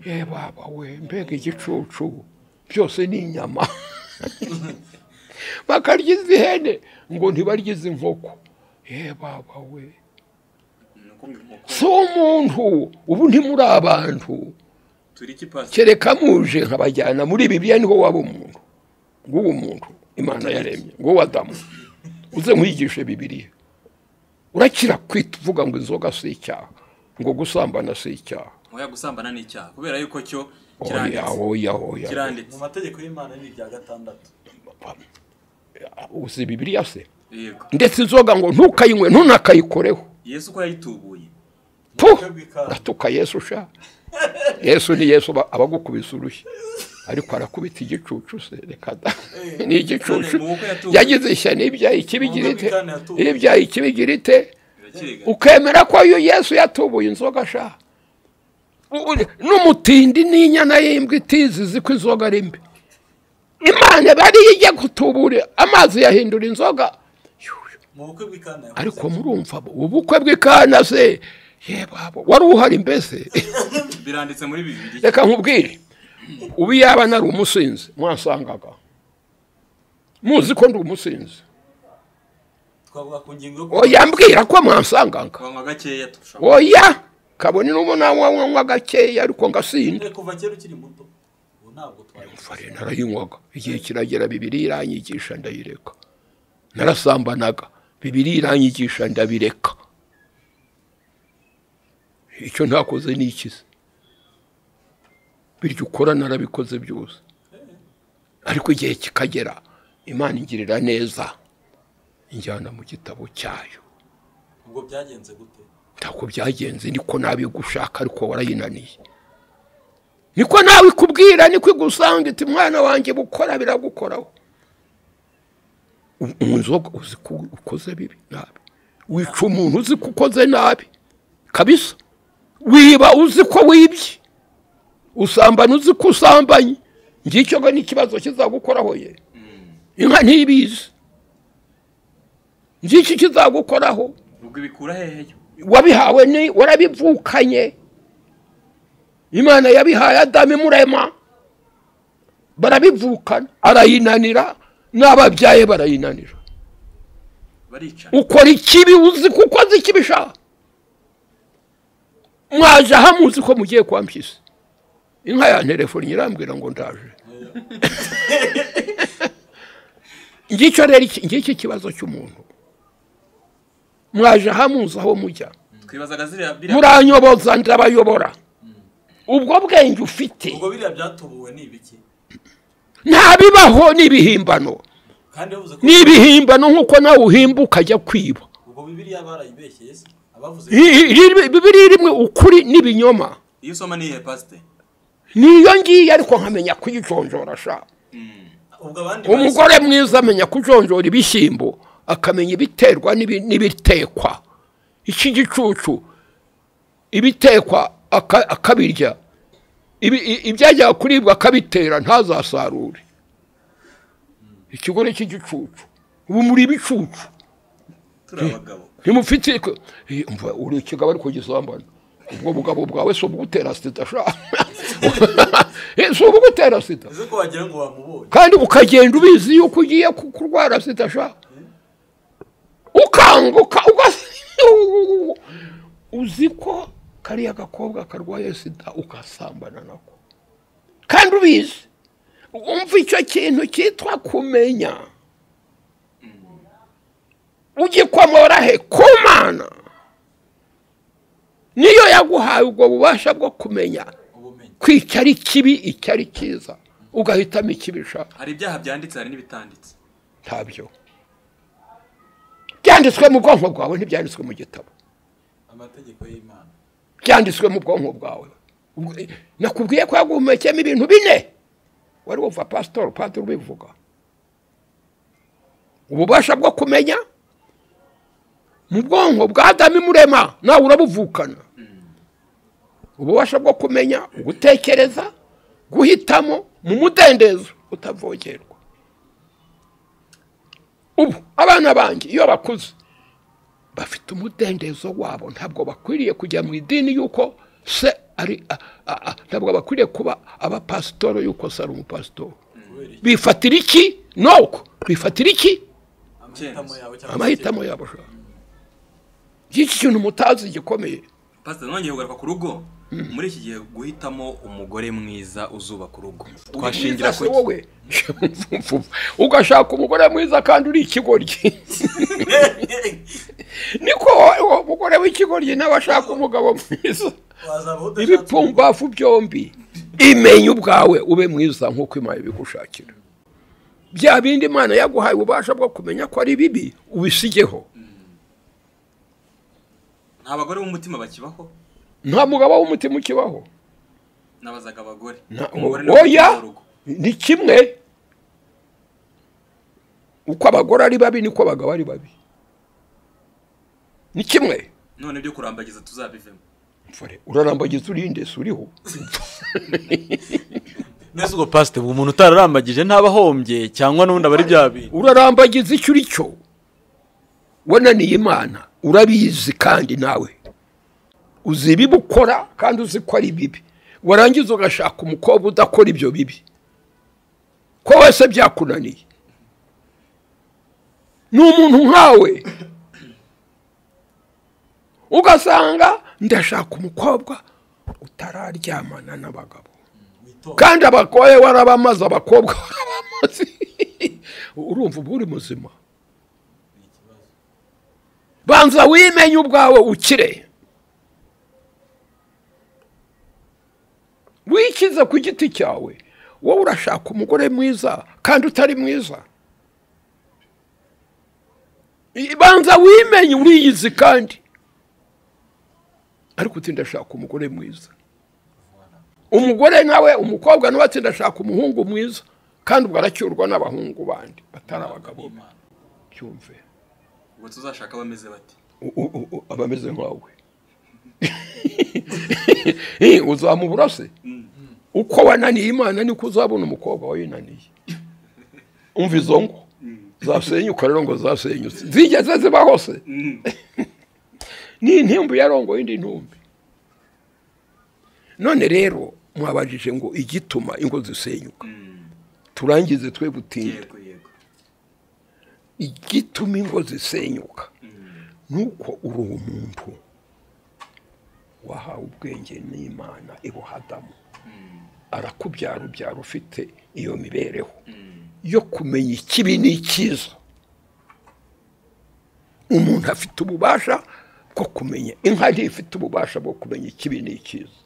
ye baba we mbega igicucu byose ni inyama bakarya izi hene ngo ntibarye izi nkoko ye baba we ni uko inkoko si umuntu ubu ntimuri abantu turi iki pasi kereka muje nkabajyana muri bibiliya niho waba umuntu nguwo umuntu imana yaremye nguwo adamu uze nkwigishe bibiliya urakira kuvuga ngo inzoga si icyaha ngo gusambana si icyaha oya gusambana ni icyaha kubera yuko cyo oya kiranditse oya oya mu kiranditse mategeko y'imana ni irya gatandatu uzi bibiliya se yego ndetse inzoga ngo ntukayinywe ntunakayikoreho yesu ko yayitubuye tu Uburyo bw'ikawa. uratuka yesu sha yesu ni yesu aba- abagukubise urushyi ariko arakubita igicucu se reka da ni igicucu None mu bukwe yatuwe. yagize ishyano ibyaha ikibigira ite Mu bukwe yatuwe. ibyaha ikibigira ite birakiriga ukemera ko uyu yesu yatubuye inzoga sha U- u- n'umutindi n'inyana y'imbwa itizizi ko inzoga ari mbi imana bariye ijya gutubura amazi yahindura inzoga mu bukwe bw'ikana yakoze ariko murumva ubukwe bw'ikana se yebo abo wari uhari mbese biranditse muri bibiri reka nkubwire ubu yaba nari umusinzi mwasangaga muzi ko ndi umusinzi twavuga ku ngingo yo ku- oya mbwira ko mwansangaga twanywa gakeya turashobora oya kabone n'ubu nawe wanywa gakeya ariko ngasinda Eh, kuva kera ukiri muto ubu ntabwo twari fare narayinywaga igihe kiragera bibiri iranyigisha ndayireka narasambanaga bibiri iranyigisha ndabireka icyo ntakoze ni ikize biryo ukora narabikoze byose ariko igihe kikagera imana ingirira neza injyana mu gitabo cyayo ubwo byagenze gute ntabwo byagenze niko nabi gushaka ariko warayinaniye niko nawe ikubwira niko igusanga iti mwana wanjye bukora biragukoraho U- inzoga uzi ko ukoze bibi nabi wica umuntu uzi ko ukoze nabi kabisa wiba uzi ko wibye usambana uzi ko usambanye ngicyo ngo ni ikibazo kizagukoraho ye inka ntibizi ngicyo kizagukoraho ubwo ibikura hehe yo wabihawe ni warabivukanye imana yabihaye adamu imurema barabivukana arayinanira n'ababyaye barayinanira baricana ukora ikibi uzi kuko azi ikibi sha mwaje aha muzi ko mugiye kwa mpyisi inka ya telefoni irambwira ngo ndaje ngicyo rero iki- ngicyo ikibazo cy'umuntu mwaje aha muzi aho mujya twibazaga ziriya biriya muranyoboza ndabayobora ubwo bwenge ufite ubwo biriya byatubuwe ni ibiki nta bibaho n'ibihimbano kandi bavuze ko n'ibihimbano nk'uko nawe uhimba ukajya kwiba ubwo bibiriya barayibeshye se abavuze I- i- iri- bibiri rimwe ukuri n'ibinyoma iyo usoma ni iyihe pasite niyo ngiyo ariko nkamenya kuyijonjora sha ubwo abandi bahise- umugore mwiza amenya kujonjora ibishyimbo akamenya ibiterwa n'ibi- n'ibitekwa iki gicucu ibitekwa aka- akabirya Ibi- i- ibyajyaga kuribwa akabitera ntazasarure ikigore cy'igicucu ubu muri ibicucu turi abagabo ntimufite ko- Eh, umva uri ikigabo ariko gisambana ubwo bugabo bwawe si ubugutera sida sha Eh, si ubugutera sida bivuze ko wagira ngo wamubonye kandi ukagenda ubizi yuko ugiye ku- kurwara sida sha ukanguka uga- uzi ko kariya gakobwa karwaye sida ugasambana nako kandi ubizi umva icyo kintu cyitwa kumenya ugikomora he ku mana niyo yaguhaye ubwo bubasha bwo kumenya ubumenyi ko icyo ari kibi icyo ari cyiza ugahitamo ikibi ushaka hari ibyaha byanditse hari n'ibitanditse ntabyo byanditswe mu bwonko bwawe ntibyanditswe mu gitabo amategeko y'imana byanditswe mu bwonko bwawe Ubwo- eh, nakubwiye ko yaguhumekeyemo ibintu bine wari wumva pasitori padiri ubivuga ububasha bwo kumenya mu bwonko bwa adamu imurema nawe urabuvukana ububasha bwo kumenya gutekereza guhitamo mu mudendezo utavogerwa ubu abana banjye iyo bakuze bafite umudendezo wabo ntabwo bakwiriye kujya mu idini y'uko se ari a- a- a- ntabwo bakwiriye kuba abapasitori y'uko se ari umupasitori kubera iki bifatira iki nuko bifatira iki amahitamo yawe cyangwa amahitamo yabo sha iki kintu mutazi gikomeye pasite nongeye kugaruka ku rugo muri iki gihe guhitamo umugore mwiza uzubaka urugo twashingira ku Mwiza se wowe ugashaka umugore mwiza kandi uri ikigoryi niko wowe- uwo mugore w'ikigoryi nawe ashaka umugabo mwiza wazaba udashaka ibipfumbafu byombi imenya ubwawe ube mwiza nk'uko imana ibigushakira bya bindi imana yaguhaye ububasha bwo kumenya ko ari bibi ubisigeho nta bagore b'umutima bakibaho nta mugabo w'umutima ukibaho nabazaga abagore Na- umugore ni oya umutima w'urugo. ni kimwe uko abagore ari babi niko abagabo ari babi ni kimwe none ibyo kurambagiza tuzabivemo Fore, urarambagiza urinde si uriho neza ubwo pasite ubu umuntu utararambagije ntaba ahombye cyangwa n'ubundi aba ari bya bintu urarambagiza icyo uri cyo wananiye imana urabizi kandi nawe uzi ibibi ukora kandi uzi ko ari bibi warangiza ugashaka umukobwa udakora ibyo bibi ko wese byakunaniye ni umuntu nkawe ugasanga ndashaka umukobwa utararyamana n'abagabo witonda kandi abakoye warabamaze abakobwa warabamaze urumva uba uri muzima ni ikibazo banza wimenye ubwawe ukire wikize ku giti cyawe wowe urashaka umugore mwiza kandi utari mwiza I- banza wimenye uriyizi kandi ariko uti ndashaka umugore mwiza umugore nawe umukobwa nawe ati ndashaka umuhungu mwiza kandi ubwo aracyurwa n'abahungu bandi batari abagabo be." Imana. cyumve ubwo tuzashaka abameze bati u- u- u- aba ameze nkawe Eh, uzamubura se uko wananiye imana niko uzabona umukobwa wayinaniye umva izo ngo zasenyuka rero ngo zasenyutse zigeze ziba hose ni intimbu yarongoye indi ntumbi none rero mwabajije ngo igituma ingo zisenyuka turangize twe butinda yego yego igituma ingo zisenyuka nuko uri umuntu wahawe ubwenge n'imana ibuhadamu arakubyara ubyara ufite iyo mibereho yo kumenya ikibi n'icyiza umuntu afite ububasha bwo kumenya inka ntifite ububasha bwo kumenya ikibi n'icyiza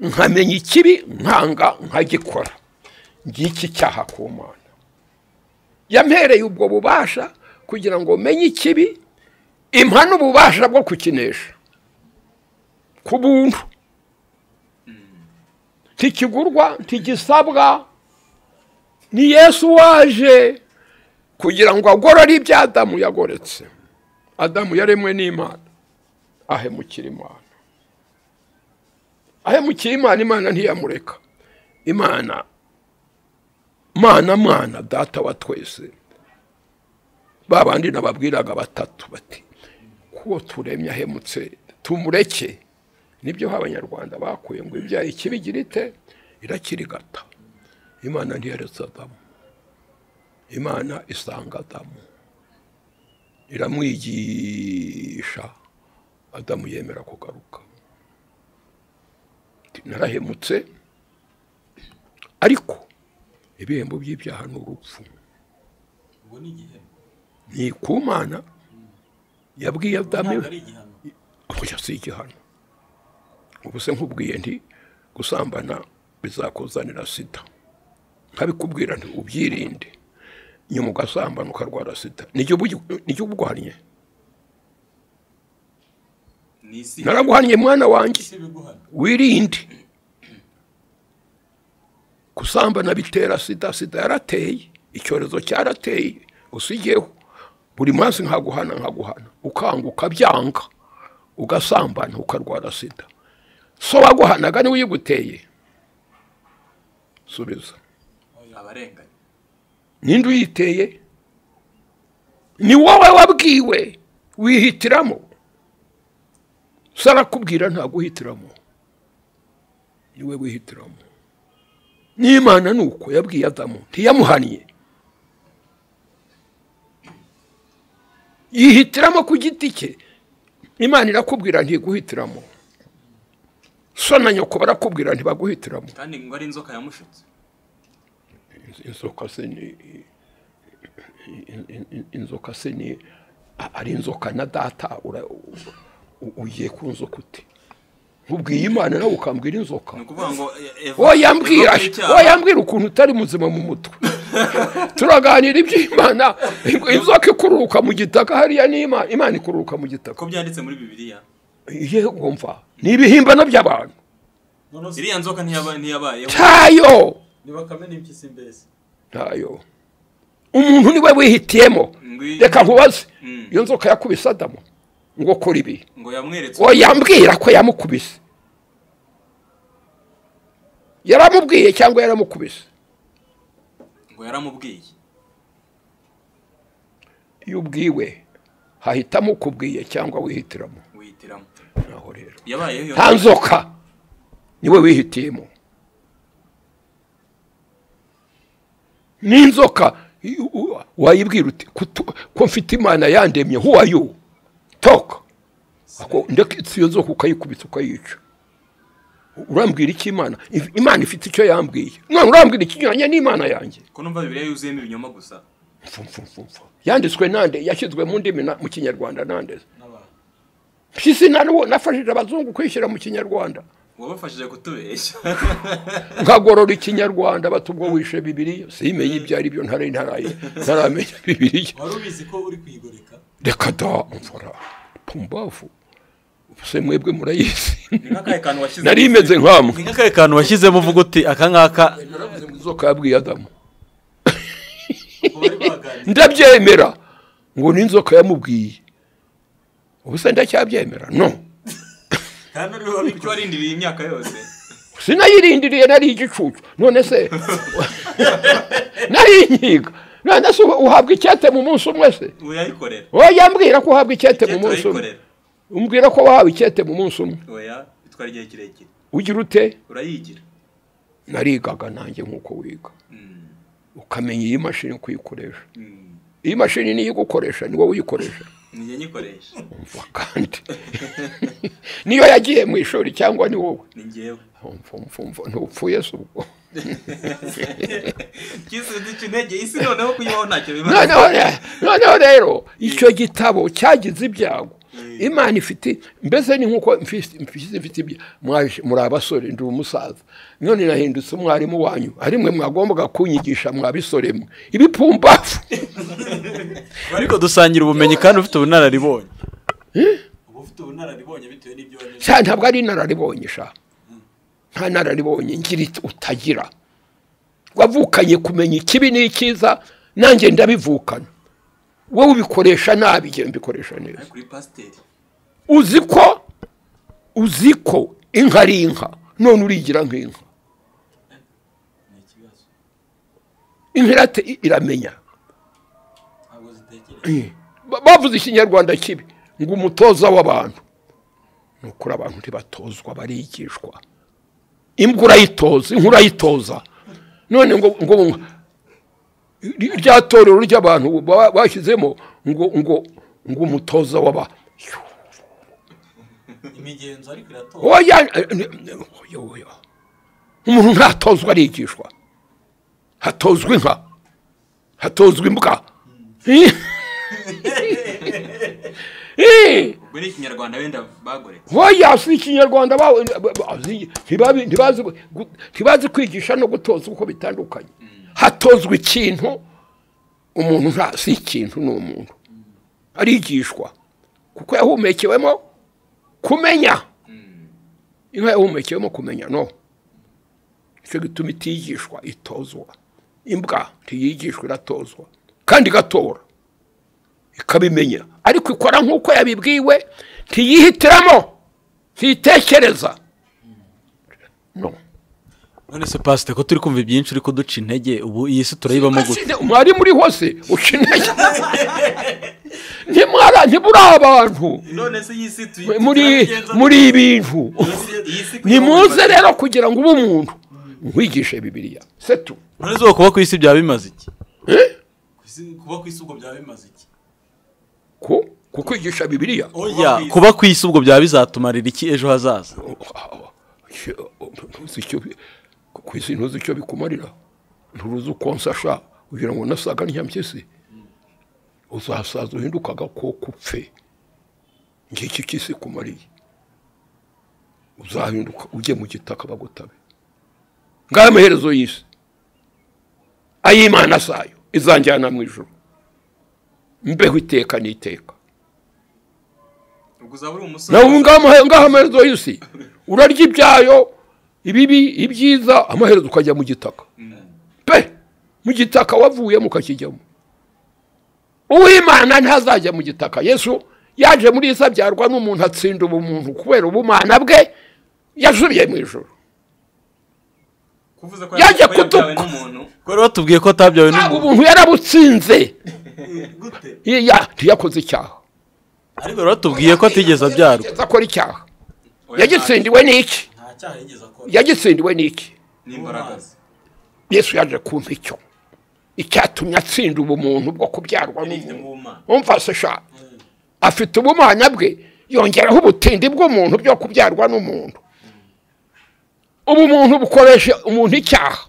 nkamenya ikibi nkanga nkagikora ngiki icyaha ku mana yampereye ubwo bubasha kugira ngo menye ikibi impa n'ububasha bwo kukinesha ku buntu ntikigurwa ntigisabwa ni yesu waje kugira ngo agorore ibyo adamu yagoretse adamu yaremwe n'imana ahemukira imana ahemukira imana imana ntiyamureka imana mana mana data wa twese ba bandi nababwiraga batatu bati kuwo turemye ahemutse tumureke nibyo abanyarwanda bakuye ngo ibyaha ikibigira ite irakirigata imana ntiyaretse adamu imana isanga adamu iramwigisha adamu yemera kugaruka Ati, narahemutse ariko ibihembo by'ibyaha ni urupfu ubwo ni igihembo ni ku mana yabwiye adamu ntabwo ari igihano kujya si igihano ubu se nkubwiye nti gusambana bizakuzanira sida nkabikubwira nti ubyirinde nyuma ugasambana ukarwara sida nijye ubu- nijye ubuguhannye ni isi naraguhannye mwana wanjye ese biguhana wirinde gusambana bitera sida sida yarateye icyorezo cyarateye usigeho buri munsi nkaguhana nkaguhana ukanguka byanga ugasambana ukarwara sida so waguhanaga niwe uyiguteye subiza abarenganya ninde uyiteye ni wowe wabwiwe wihitiramo sarakubwira ntaguhitiramo niwe wihitiramo n'imana ni uko yabwiye adamu ntiyamuhannye yihitiramo ku giti cye imana irakubwira ntiguhitiramo so na nyoko barakubwira ntibaguhitiramo kandi ngo ari inzoka yamushutse inzoka se ni in- in- in- inzoka se ni a- ari inzoka na data ura- u- ugiye ku nzoka ute nkubwiye imana nawe ukambwira inzoka ni ukuvuga ngo e- Eva- wowe yambwira Eva y'icyaha. wowe yambwira ukuntu utari muzima mu mutwe turaganira iby'imana inzoka ikururuka mu gitaka hariya ni imana imana ikururuka mu ko gitaka byanditse muri bibiliya yego mva ni ibihimbano by'abantu none se iriya nzoka ntiyaba- ntiyabayeho tayo niba kamena impyisi mbese ntayo umuntu niwe wihitiyemo Ngwi- reka nkubaze Mm. iyo nzoka yakubise adamu ngo kora ibi ngo yamweretse ngo yambwira ko yamukubise yaramubwiye cyangwa yaramukubise ngo yaramubwiye iyo ubwiwe hahitamo ukubwiye cyangwa wihitiramo we yihitiramo naho rero yabayeho iyo nta nzoka niwe wihitiyemo n'inzoka i- u- wayibwira uti "Kutu- ko mfite imana yandemye who are you talk Ako- ndetse iyo nzoka ukayikubita ukayica urambwira iki imana If- imana ifite icyo yambwiye none urambwira ikinyuranye n'imana yanjye ko numva bibiliya yuzuyemo ibinyoma gusa Mfu, mfu, mfu, mfu. yanditswe nande yashyizwe mu ndimi na- mu kinyarwanda nandeze n'abantu mpyisi nariwo nafashije abazungu kwishyira mu kinyarwanda uwabafashije kutubeshya nkagorora ikinyarwanda bati ubwo wishe bibiriya simenye ibyo ari byo ntari ntaraye ntaramenya bibiriya wari ubizi ko uri kuyigoreka reka da mvura pumbavu se mwebwe murayizi ni nk'akahe kantu washyize nari imeze ni nk'amwe nk'akahe kantu washyizemo uvuga uti aka ngaka naravuze ngo inzoka yabwiye adamu kuko bari baganira ndabyemera ngo ni inzoka yamubwiye ubu se ndacyabyemera no kandi uriho icyo wabikora warindiriye imyaka yose sinayirindiriye nari igicucu none se nari inkiga none se uhabwa icyate mu munsi umwe se uyayikorera oya mbwira ko uhabwa icyate mu Icyateye munsi umwe urayikorera. umbwira ko wahawe icyete mu munsi umwe oya bitwara igihe kirekire ugira ute urayigira narigaga nanjye nk'uko wiga ukamenya iyi mashini kuyikoresha Mm. iyi mashini niyo igukoresha ni wowe uyikoresha nijye nyikoresha umva kandi niyo yagiye mu ishuri cyangwa ni wowe ni njyewe umva umva umva ntupfuye se ubwo kisubiza intege isi noneho kuyibaho ntacyo bimaze noneho re- noneho rero icyo gitabo cyagize ibyago imana ifite mbese ni nk'uko mfise mfise- mfite ibya- mwaje- muri abasore ndi umusaza none nahindutse umwarimu wanyu ari mwe mwagombaga kunyigisha mwabisore mwe ibipumbavu ariko dusangira ubumenyi kandi ufite ubunararibonye uba ufite ubunararibonye bitewe n'ibyo wanyuze sha ntabwo ari inararibonye sha nta nararibonye ngira it- utagira wavukanye kumenya ikibi n'icyiza nanjye ndabivukana wowe ubikoresha nabi njye mbikoresha neza kuri pasiteri uzi ko uzi ko inka ari inka none urigira nk'inka ni ikibazo inka irate- iramenya ntabwo zitekereza Ba- bavuze ikinyarwanda kibi ngo umutoza w'abantu ni ukuri abantu ntibatozwa barigishwa imbwa urayitoza inka urayitoza none ngo ngo ri- rya torero ry'abantu ba- bashyizemo ngo ngo ngo umutoza w'aba imigenzo ariko iratora oya eh, eh, oya, oya. umuntu ntatozwa arigishwa hatozwa inka hatozwa imbwa Eh. ubwo ni ikinyarwanda wenda bagoreka hoya si ikinyarwanda bawe ntibazi- ntibazi gu- ntibazi kwigisha no gutoza uko bitandukanye hatozwa ikintu umuntu nta si ikintu ni umuntu arigishwa kuko yahumekewemo kumenya inka yahumekewemo kumenya no icyo gituma itigishwa itozwa imbwa ntiyigishwa iratozwa kandi igatora ikabimenya ariko ikora nk'uko yabibwiwe ntiyihitiramo ntiyitekereza no none se pasite ko turi kumva ibyinshi uri kuduca intege ubu iyi si turayibamo gute Asize- mwari muri hose ukeneye ntimwara ntiburi abantu none se iyi si tuyi muri muri ibintu nimuze rero kugira ngo ube umuntu nkwigishe bibiliya setu none izuba kuba ku isi byaba bimaze iki Ku isi- kuba ku isi ubwo byaba bimaze iki ku kukwigisha bibiliya oya kuba ku isi ubwo byaba bizatumarira iki ejo hazaza ntuzi icyo bi- ku isi ntuzi icyo bikumarira nturuzi uko nsasha kugira ngo nasaga ntyampyisi uzasaza uhindukaga ko kupfe ngiki cy'isi kumariye uzahinduka ujye mu gitaka bagutabe ngaho amaherezo y'isi ay'imana zayo izanjyana mu ijoro mbeho iteka n'iteka ubwo uzaba uri umusore nawe ubu ngaho amahe- ngaho amaherezo y'isi urarya ibyayo ibibi ibyiza amaherezo ukajya mu gitaka pe mu gitaka wavuyemo ukakijyamo uwimana ntazajya mu gitaka yesu yaje muri isa abyarwa n'umuntu atsinda ubumuntu kubera ubumana bwe yasubiye mu ijoro kuvuza ko yajya yabyawe kuduka. n'umuntu ko rero batubwiye ko atabyawe Yaba n'umuntu ubuntu yarabutsinze gute Iya, ntiyakoze icyaha ariko rero tubwiye ko atigeze abyarwa akora icyaha yagitsindiwe n'iki nta cyaha yigeze akora yagitsindiwe n'iki n'imbaraga ze. yesu yaje kumpa icyo icyatumye atsinda ubumuntu bwo kubyarwa Yari ifite n'umuntu ubumana. umfashe sha afite ubumana bwe yongeraho ubutindi bw'umuntu bwo kubyarwa n'umuntu ubumuntu bukoresha umuntu icyaha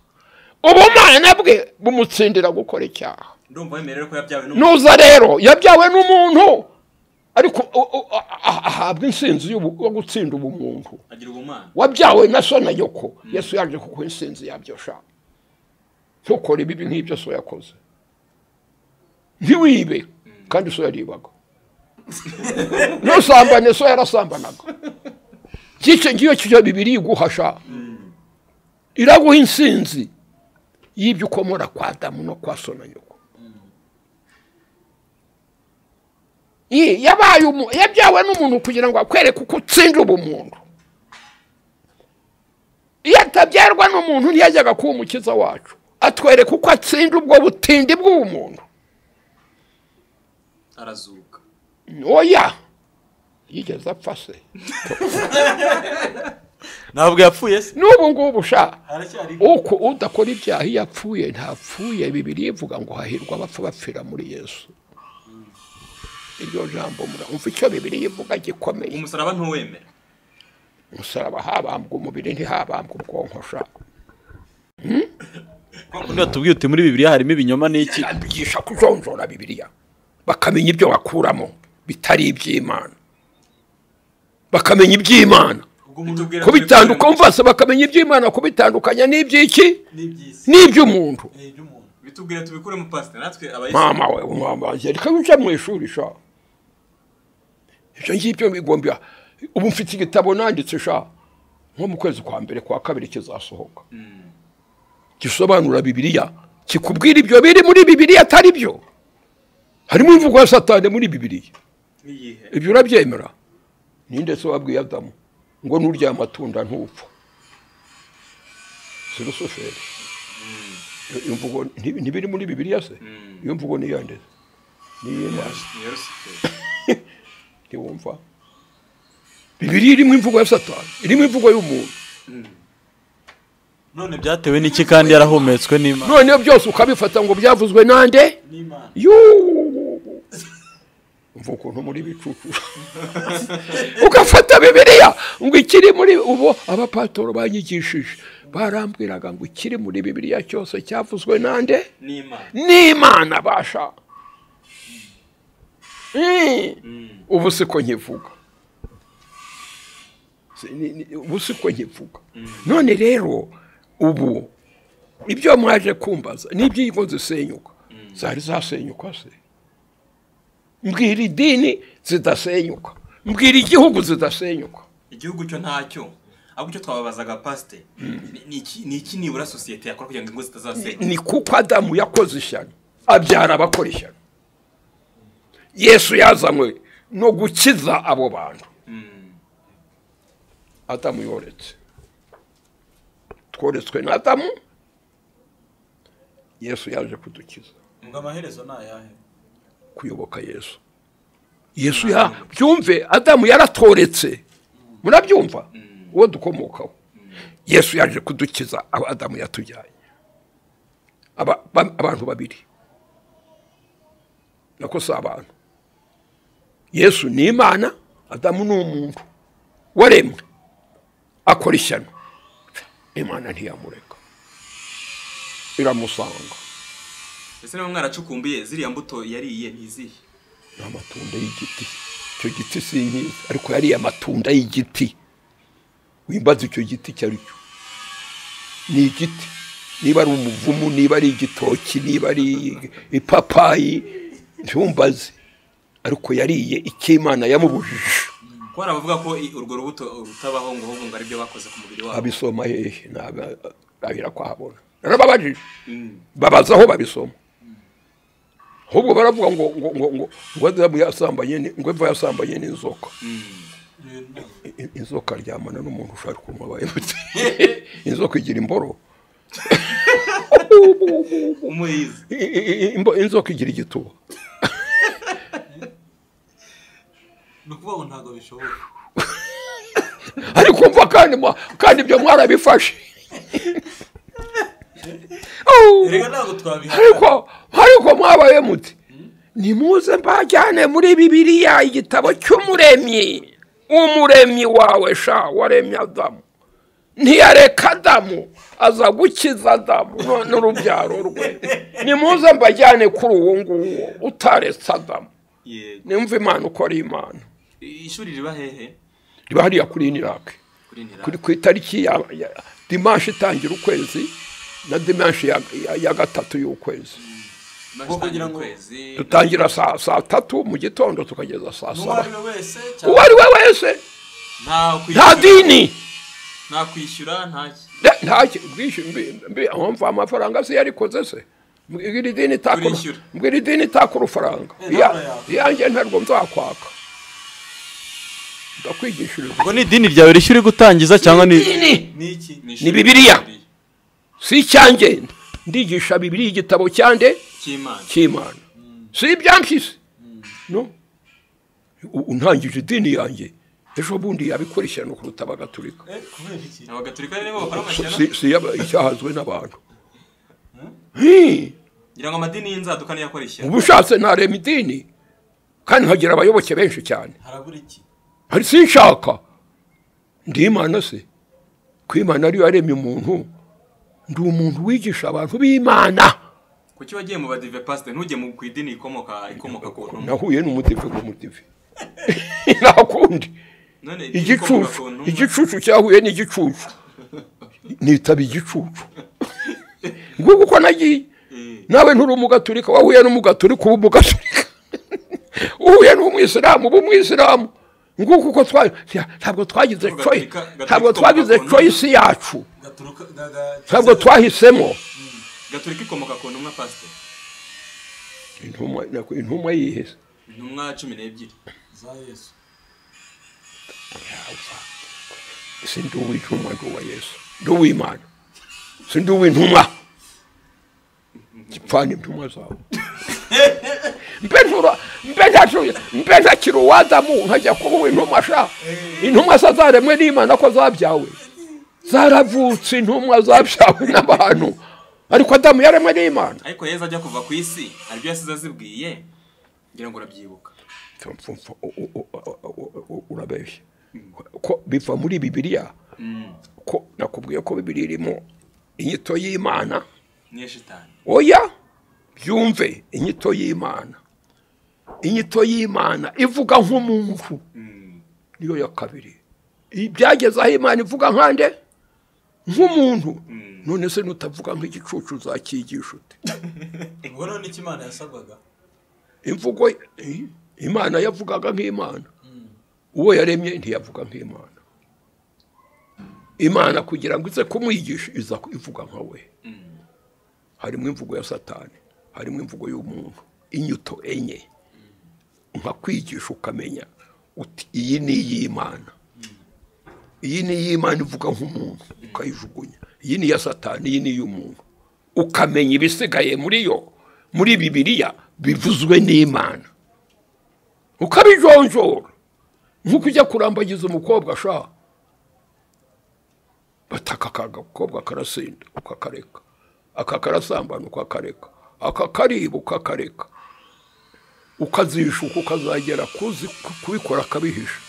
ubumana bwe bumutsindira gukora icyaha ndumva wemerewe ko yabyawe n'umuntu nuza rero yabyawe n'umuntu ariko u- u- a- a- ahabwa insinzi y'ubu- yo gutsinda ubumuntu agira ubumana wabyawe na so na yoko yesu yaje kuko insinzi yabyo sha ntukore ibibi nk'ibyo so yakoze ntiwibe kandi so yaribaga ntusambane so yarasambanaga cyice ngiyo cyo bibiri iguhasha iraguha insinzi y'ibyo ukomora kwa adamu no kwa so na yoko Ye, yabaye umu- yabyawe n'umuntu kugira ngo akwereke uko utsinda ubumuntu iyo atabyarwa n'umuntu ntiyajyaga kuba umukiza wacu atwereka uko atsinda ubwo butindi bw'ubumuntu arazuka oya yigeze apfa se ntabwo yapfuye se n'ubu ngubu sha haracyari uko udakora ibyaha iyo apfuye ntapfuye bibiri ivuga ngo hahirwa abapfa bapfira muri yesu iryo jambo muramva icyo bibiri ivuga gikomeye umusaraba ntuwemera umusaraba habambwa umubiri ntihabambwa ubwonko sha niba tubwiye uti muri bibiri harimo ibinyoma n'iki bigisha kujonjora bibiliya bakamenya ibyo bakuramo bitari iby'imana bakamenya iby'imana ubwo umuntu Bitubwira ko kubitandukanya umvase bakamenya iby'imana kubitandukanya n'iby'iki n'iby'isi n'iby'umuntu ni iby'umuntu bitubwira tubikuremo pasite natwe abayisilamu mama we mama angelika wica mu ishuri sha ibyo ngibyo bigombya ubu mfite igitabo nanditse sha nko mu kwezi kwa mbere kwa kabiri kizasohoka gisobanura bibiliya kikubwira ibyo biri muri bibiliya atari byo harimo imvugo ya satani muri bibiliya n'iyihe ibyo urabyemera ninde se wabwiye adamu ngo nurya amatunda ntupfa si rusuferi iyo mvugo nti- ntibiri muri bibiliya se iyo mvugo ni iyande niyinazi niyo rusiferi ntiwumva bibiliya irimo imvugo ya satani irimo imvugo y'umuntu none bya byatewe n'iki kandi yarahumetswe n'imana noneho byose ukabifata ngo byavuzwe nande n'imana yuuu umva ukuntu muri bicucu ugafata bibiliya ngo ikiri muri ubu abapatoro banyigishije barambwiraga ngo ikiri muri bibiliya cyose cyavuzwe nande n'imana n'imana basha Mm. ubu siko nkivuga Si- ni- ni- ubu siko nkivuga none rero ubu ibyo mwaje kumbaza n'ibyingo zisenyuka zari zasenyuka se mbwira idini zidasenyuka mbwira igihugu zidasenyuka igihugu cyo ntacyo ahubwo icyo twababazaga pasite ni- ni iki- ni iki nibura sosiyete yakora kugira ngo ingo zitazasenya ni kuko adamu yakoze ishyano abyara abakora ishyano yesu yazanywe no gukiza abo bantu adamu yoretse tworetswe na adamu yesu yaje kudukiza ngo amaherezo ni ayahe kuyoboka yesu yesu ya byumve adamu yaratoretse murabyumva uwo dukomokaho yesu yaje kudukiza aba adamu yatujyanye Aba- ba- abantu babiri nako si abantu yesu ni imana adamu ni umuntu waremwe akora ishyano imana ntiyamureka iramusanga ese niba mwaracukumbuye ziriya mbuto yariye ntizihe ni amatunda y'igiti icyo giti sinkizi ariko yariye amatunda y'igiti wimbaza icyo giti icyo ari cyo ni igiti niba ari umuvumu niba ari igitoki niba ari ipapayi ntumbaze ariko yariye icy'imana yamubujije ko hari abavuga ko i- urwo rubuto rutabaho ngo ahubwo ngo aribyo bakoze ku mubiri wabo abisoma hehe nabira kwahabona narababajije babaza aho babisoma ahubwo baravuga ngo ngo ngo ngo ngo adamu yasambanye ni- ngo eva yasambanye n'inzoka I- inzoka aryamana n'umuntu ushaka kunywa baherutse inzoka igira imboro umuyizi I- i- i- imbo- inzoka igira igituba ni ukuvuga ngo ntabwo bishoboka ariko mva kandi mwa- kandi ibyo mwarabifashe Au. reka ntabwo twabihakana ariko ariko mwabaye muti nimuze mbajyane muri bibiliya igitabo cy'umuremyi umuremyi wawe sha waremye adamu ntiyareka adamu aza gukiza adamu none urubyaro rwe nimuze mbajyane kuri uwo nguwo utaretse adamu yego nimva imana uko ari imana ishuri riba hehe riba hariya kuri inirake kuri nira kuri ku itariki ya ya- dimanshi itangira ukwezi na dimanshi ya- ya- ya gatatu y'ukwezi Maze kugira utangira ngo- ukwezi dutangira saa saa tatu mu gitondo tukageza saa uwo ari saba we wese uwo cyangwa ari we wese nta nta kwishyura dini nta kwishyura nta ki- Ne- nta ki- bwishyu mbi- mbi- aho mva amafaranga se yarikoze se mbwira idini itakora- Turishyura. mbwira idini itaka urufaranga Eh, Iya- ntabwo yawe. iyanjye ntabwo nzakwaka ndakwigishiriza ubwo ni idini ryawe rishya uri gutangiza cyangwa ni dini ni iki ishuri Bibiliya. si icyanjye ndigisha bibiri igitabo cyande cy'imana cy'imana si ibyampyisi no U- untangije idini yanjye ejo bundi yabikurikirana kuruta abagatulika Eh, kubera iki abagatulika rero bakora Si- amashyano si- si yaba- icyahazwe n'abantu Hi, ngira ngo amadini y'inzaduka niyo akora ishyano uba ushatse narema idini kandi nkagira abayoboke benshi cyane harabura iki hari sinshaka ndi imana se ko imana ariyo yaremye umuntu ndi umuntu wigisha abantu b'imana kuki wagiye mu badive pasite ntujye mu ku idini ikomoka ikomoka ku ntumwa nahuye n'umudive w'umudive nakundi none idini ikomoka igicucu ku ntumwa igicucu cyahuye n'igicucu nitaba igicucu nguko uko nagiye Eh, nawe nturi umugaturika wahuye n'umugaturika uba umugaturika uhuye n'umwisilamu uba umwisilamu nguko uko twa- tya- ntabwo twagize Gaturika- choice gaturika ntabwo twagize ikomoka ku choice yacu gaturuka ga- ga- ntabwo twahisemo gatulika ikomoka ku ntumwa pasite intumwa nako- intumwa yihese intumwa cumi n'ebyiri za yesu si ndi uw'intumwa ndi uwa yesu ndi uw'imana si ndi uw'intumwa gipfana intumwa zawe mbe ntura mbe ntacu mbe ntakiri uwadamu nkajya kuba uw'intumwa sha intumwa se zaremwe n'imana ko zabyawe zaravutse intumwa zabyawe n'abantu ariko adamu yaremwe n'imana ariko yezu ajya kuva ku isi hari ibyo yasize azibwiye ngira ngo urabyibuka Mfumfa, u- u- u- u- u- urabeshya ko biva muri bibiliya ko nakubwiye ko bibiliya irimo inyito y'imana niyo shitani oya byumve inyito y'imana inyito y'imana ivuga nk'umuntu niyo ya kabiri ibyageze aho imana ivuga nkande nk'umuntu none se nutavuga nk'igicucu uzakigisha ute ubwo none icyo imana yasabwaga imvugo i- imana yavugaga nk'imana uwo yaremye ntiyavuga nk'imana imana kugira ngo ize kumwigisha iza ku- ivuga nka we harimo imvugo ya satani harimo imvugo y'umuntu inyuto enye nka kwigisha ukamenya uti iyi ni iy'imana iyi ni iy'imana ivuga nk'umuntu ukayijugunya iyi ni iya satani iyi ni iy'umuntu ukamenya ibisigaye muri yo muri bibiliya bivuzwe n'imana ukabijonjora nk'uko ujya kurambagiza umukobwa ashaka bataka akagakobwa karasinda ukakareka aka karasambana ukakareka aka kariba ukakareka ukazishuka ukazagera kuzi kubikora akabihisha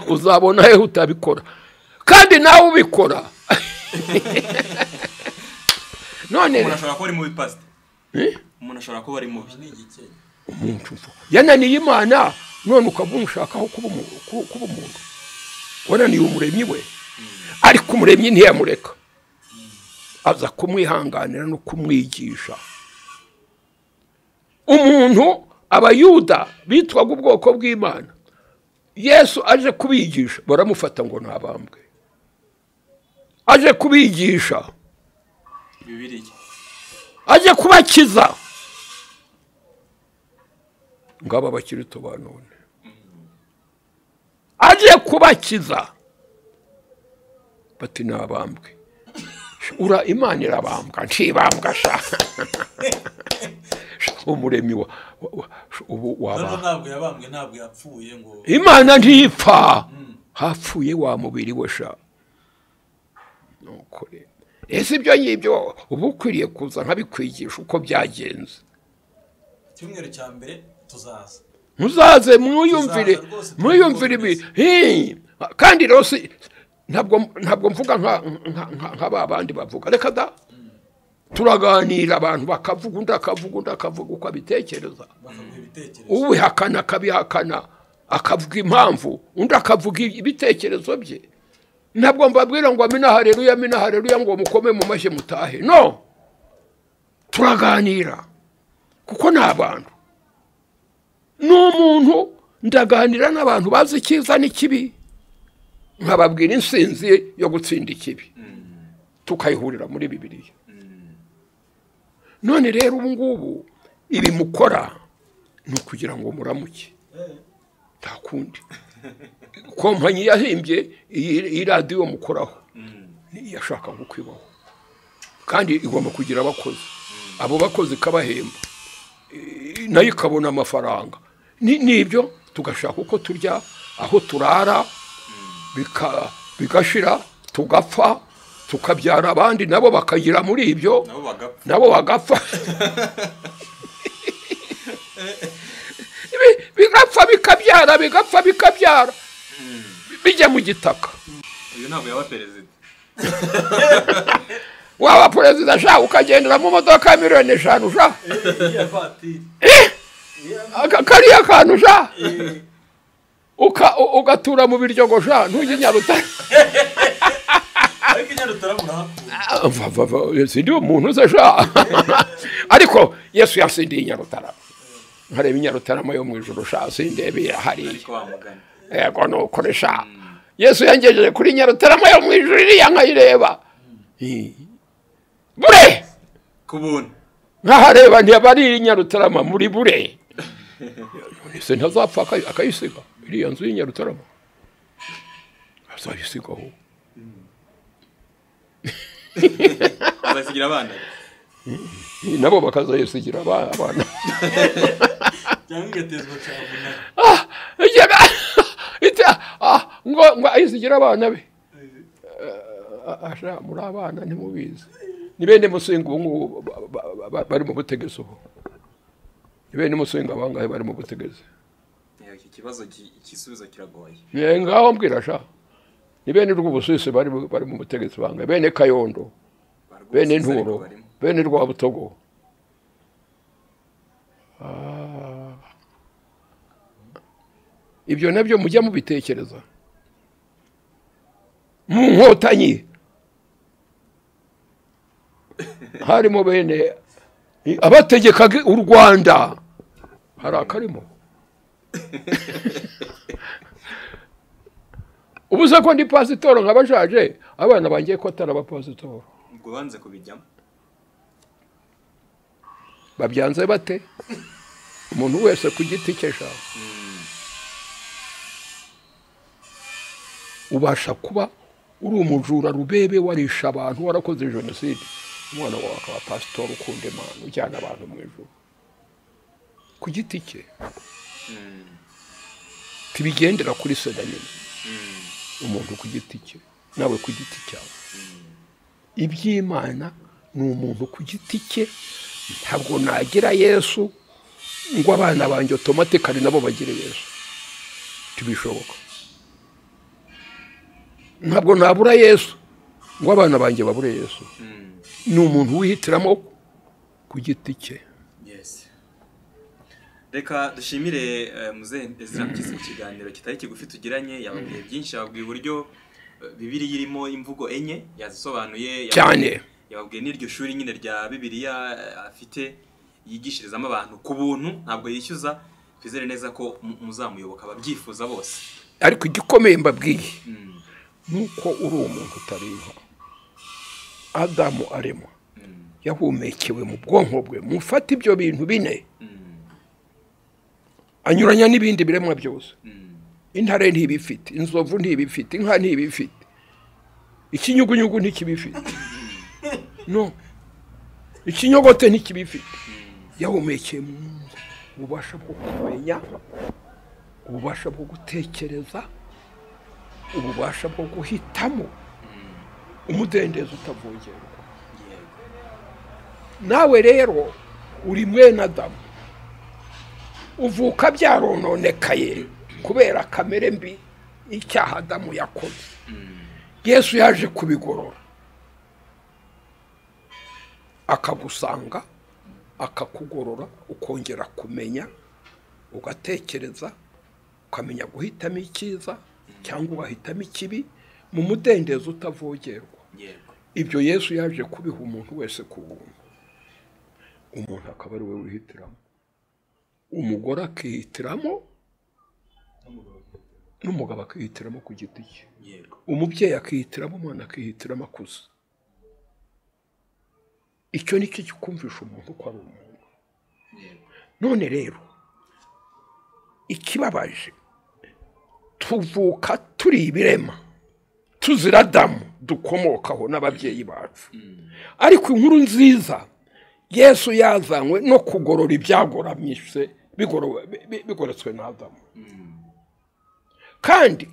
uzabona hehe utabikora kandi nawe ubikora none umuntu ashobora kuba ari mubi pasite umuntu ashobora kuba ari mubi ni igikenya umuntu mvu- yananiye imana none ukaba umushakaho kuba umu- ku- kuba umuntu wananiye umuremyi we ariko umuremyi ntiyamureka aza kumwihanganira no kumwigisha umuntu abayuda bitwaga ubwoko bw'imana yesu aje kubigisha baramufata ngo ntabambwe aje kubigisha bibiriya aje kubakiza ngaba abakirito ba none aje kubakiza bati nabambwe ura imana irabambwa ntibambwa sha umuremyi wa wa- wa- ubu none waba ntabwo yabambwe ntabwo yapfuye ngo imana ntipfa hapfuye wa mubiri we sha nuko rero ese ibyo ngibyo uba ukwiriye kuza nkabikwigisha uko byagenze icyumweru cya mbere tuzaza muzaze mwiyumvire Tuzaza rwose, mwiyumvire ibi Hey! kandi rero si ntabwo ntabwo mvuga nka nka- nka- nka ba bandi bavuga reka da turaganira abantu bakavuga undi akavuga undi akavuga uko abitekereza bakaguha ibitekerezo ubihakana akabihakana akavuga impamvu undi akavuga ibitekerezo bye ntabwo mbabwira ngo amina hareruya amina hareruya ngo mukome mu mashyi mutahe no turaganira kuko ni abantu ni umuntu ndaganira n'abantu bazi icyiza n'ikibi nkababwira insinzi yo gutsinda ikibi tukayihurira muri bibiliya none rero ubu ngubu ibi mukora ni ukugira ngo muramuke nta kundi kompanyi yahimbye iyi iyi radiyo mukoraho niyo iyashaka kwibaho kandi igomba kugira abakozi abo bakozi ikabahemba I- nayo ikabona amafaranga Ni- nibyo tugashaka uko turya aho turara bika- bigashira tugapfa tukabyara abandi nabo bakagira muri ibyo nabo bagapfa nabo bagapfa Bi- bigapfa bikabyara bigapfa bikabyara bijya mu gitaka uyu ntabwo yaba perezida waba perezida sha ukagendera mu modoka ya miliyoni eshanu sha iya vatiri aka- kariya kantu sha Uka- u- ugatura mu biryogo sha ntujye nyaruta ariko inyarutara murahakura Va- va- va, sindi umuntu uza sha ariko yesu yasindiye inyarutara nkareba inyarutarama yo mu ijoro sha sindebera hariya ariko wamugana yego nukoresha yesu yangejeje kuri nyarutarama yo mu ijuru iriya nkayireba Eh. bure ku buntu nkahareba ntiyabari nyarutarama muri bure none se ntazapfa akayi- akayisiga iriya nzu y'inyarutarama azayisigaho azasigira abana Eh, nabo bakazayisigira aba- abana cyangwa igatezwa cya munara Ah, igihe- ite- ah, ngo ngo ayisigira abana be Eh, asha muri abana ntimubizi ni bene musinga ubu ngubu ba- ba- ba- bari mu butegetsi ubu ni bene musinga abangahe bari mu butegetsi iki kibazo ki- igisubizo kiragoye Eh, ngaho mbwira sha ni bene rw'ubusisi bari mu- bari mu butegetsi bangahe bene kayondo Barwose bene ariko nturo barimo. bene rwabutogo ibyo nabyo mujya mubitekereza mu nkotanyi harimo bene abategekaga u rwanda hari akarimo ubu se ko ndi pasitoro nk'abashaje abana bangiye ko atari abapasitoro ubwo banze kubijyamo babyanze bate umuntu wese ku giti cye sha ubasha kuba uri umujura rubebe warisha abantu warakoze jenoside umwana wawe akaba pasitori ukunda imana ujyana abantu mu ijuru ku giti cye tibigendera kuri seda nyine umuntu ku giti cye nawe ku giti cyawe iby'imana ni umuntu ku giti cye ntabwo nagira yesu ngo abana banjye otomatikari nabo bagire yesu ntibishoboka ntabwo nabura yesu ngo abana banjye babure yesu ni umuntu wihitiramo ku giti cye yes reka dushimire eh, muzehe ezra mugeze mu kiganiro kitari kigufi tugiranye yababwiye byinshi yababwiye uburyo eh, bibiriya irimo imvugo enye yazisobanuye cyane yababwiye n'iryo shuri nyine rya bibiriya eh, afite yigishirizamo abantu ku buntu ntabwo yishyuza twizere neza ko mu- muzamuyoboka ababyifuza bose ariko igikomeye mbabwiye ni uko uri umuntu utareba adamu aremwa yahumekewe mu bwonko bwe mufate ibyo bintu bine anyuranya n'ibindi biremwa byose intare ntibifite inzovu ntibifite inka ntibifite ikinyugunyugu ntikibifite no ikinyogote ntikibifite yahumekeye mu nzu ububasha bwo kumenya ububasha bwo gutekereza ububasha bwo guhitamo umudendezo utavogerwa nawe rero uri mwene adamu uvuka byarononekaye kubera kamere mbi icyaha adamu yakoze yesu yaje kubigorora akagusanga akakugorora ukongera kumenya ugatekereza ukamenya guhitamo icyiza cyangwa ugahitamo ikibi mu mudendezo utavogerwa yego ibyo yesu yaje kubiha umuntu wese ku buntu umuntu akaba ari we wihitiramo umugore akihitiramo n'umugabo akihitiramo ku giti cye yego umubyeyi akihitiramo umwana akihitiramo akuze icyo ni cyo kikumvisha umuntu ko ari umuntu none rero ikibabaje tuvuka turi ibirema tuzira damu dukomokaho n'ababyeyi bacu ariko inkuru nziza yesu yazanywe no kugorora ibyagoramyise bigoro- bi- bi- bigoretswe na damu kandi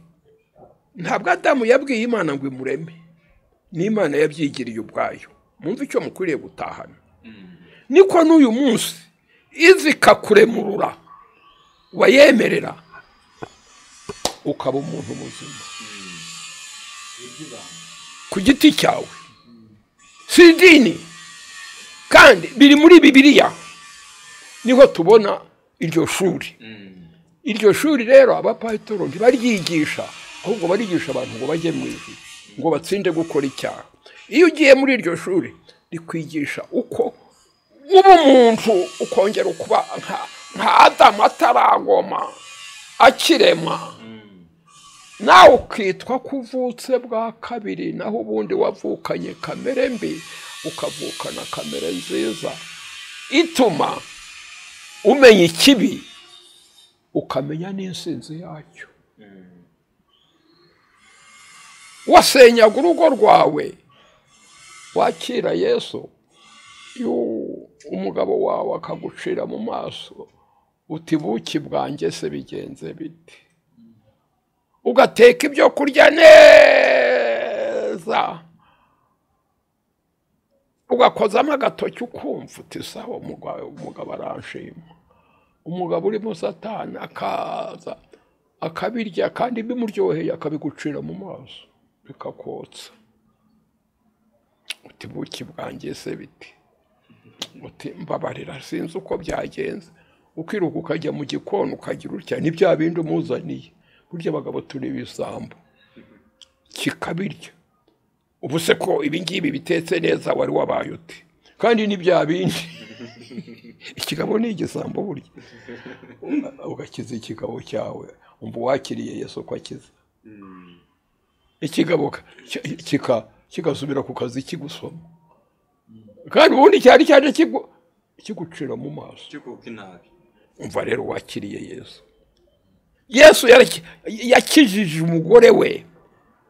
ntabwo adamu yabwiye imana ngo imureme ni imana yabyigiriye ubwayo mwumve icyo mukwiriye gutahana niko n'uyu munsi izi ikakuremurura wayemerera ukaba umuntu muzima ku giti cyawe si idini kandi biri muri bibiliya niho tubona iryo shuri iryo shuri rero abapayitoro ntibaryigisha ahubwo barigisha abantu ngo bajye mu ijuru ngo batsinde gukora icyaha iyo ugiye muri iryo shuri rikwigisha uko uba umuntu ukongera ukuba nka- nka adamu ataragoma akirema nawe ukitwa ko uvutse bwa kabiri naho ubundi wavukanye kamere mbi ukavukana kamere nziza ituma umenya ikibi ukamenya n'insinzi yacyo wasenyaga urugo rwawe wakira yesu yu- umugabo wawe akagucira mu maso uti buki bwanjye se bigenze bite ugateka ibyo kurya neza ugakozamo agatoki ukumva uti sawa umugabo umugabo aranshima umugabo urimo satani akaza akabirya kandi bimuryoheye akabigucira mu maso bikakotsa uti buki bwanjye se biti uti mbabarira sinzi uko byagenze ukiruka ukajya mu gikoni ukagira utya ni bya bindi umuzaniye burya abagabo turi ibisambo kikabirya ubu se ko ibingibi bitetse neza wari wabaye uti kandi ni bya bindi ikigabo ni igisambo burya ugakiza ikigabo cyawe umva uwakiriye yesu ko akiza ikigabo ka- ki- kika- kigasubira ku kazi kigusoma kandi ubundi cyari cyaje kigu- kigucira mu maso cyo kuko inabi umva rero wakiriye yesu yesu yaraki- yakijije umugore we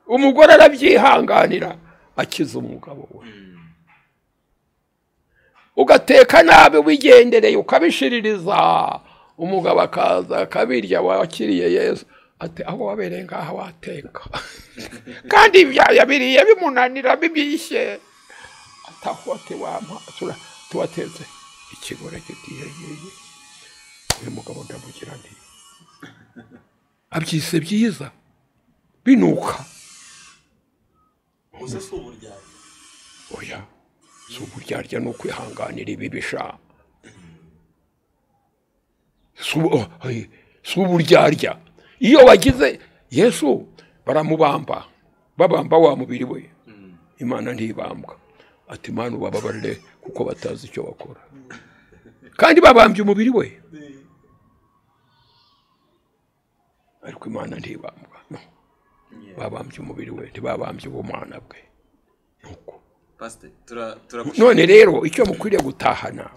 umugore arabyihanganira akiza umugabo we ugateka nabi wigendereye ukabishiririza umugabo akaza akabirya wakiriye yesu ati aho wabereye ngaha wateka kandi ibya yabiriye bimunanira bibishye ataho ati wampa tura- tuwatetse ikigore kitiyegeye uyu mugabo ndamugira nti abyise byiza binuka gusa si uburyarya oya si uburyarya ni ukwihanganira ibibisha si ubu- oh, hey, si uburyarya iyo wagize yesu baramubamba babamba wa mubiri we imana ntibambwa ati imana ubababarire kuko batazi icyo bakora kandi babambye umubiri we ariko imana ntibambwa no babambye umubiri we ntibabambye ubumana bwe nuko pasite tura turagushaka none rero icyo mukwiriye gutahana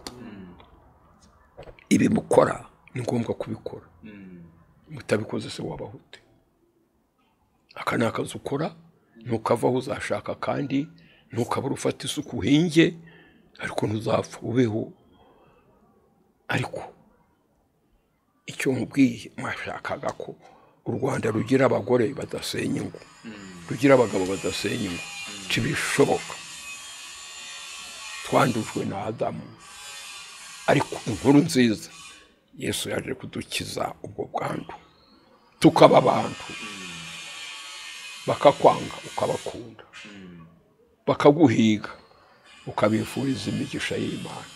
ibi mukora ni ngombwa kubikora mutabikoze se wabaho ute aka ni akazi ukora ntukavaho uzashaka kandi ntukabura ufata isuku uhinge ariko ntuzapfa ubeho ariko icyo nkubwiye mwashakaga ko u rwanda rugira abagore badasenya ingo rugira abagabo badasenya ingo ntibishoboka twandujwe na adamu ariko inkuru nziza yesu yaje kudukiza ubwo bwandu tukaba abantu bakakwanga ukabakunda bakaguhiga ukabifuriza imigisha y'imana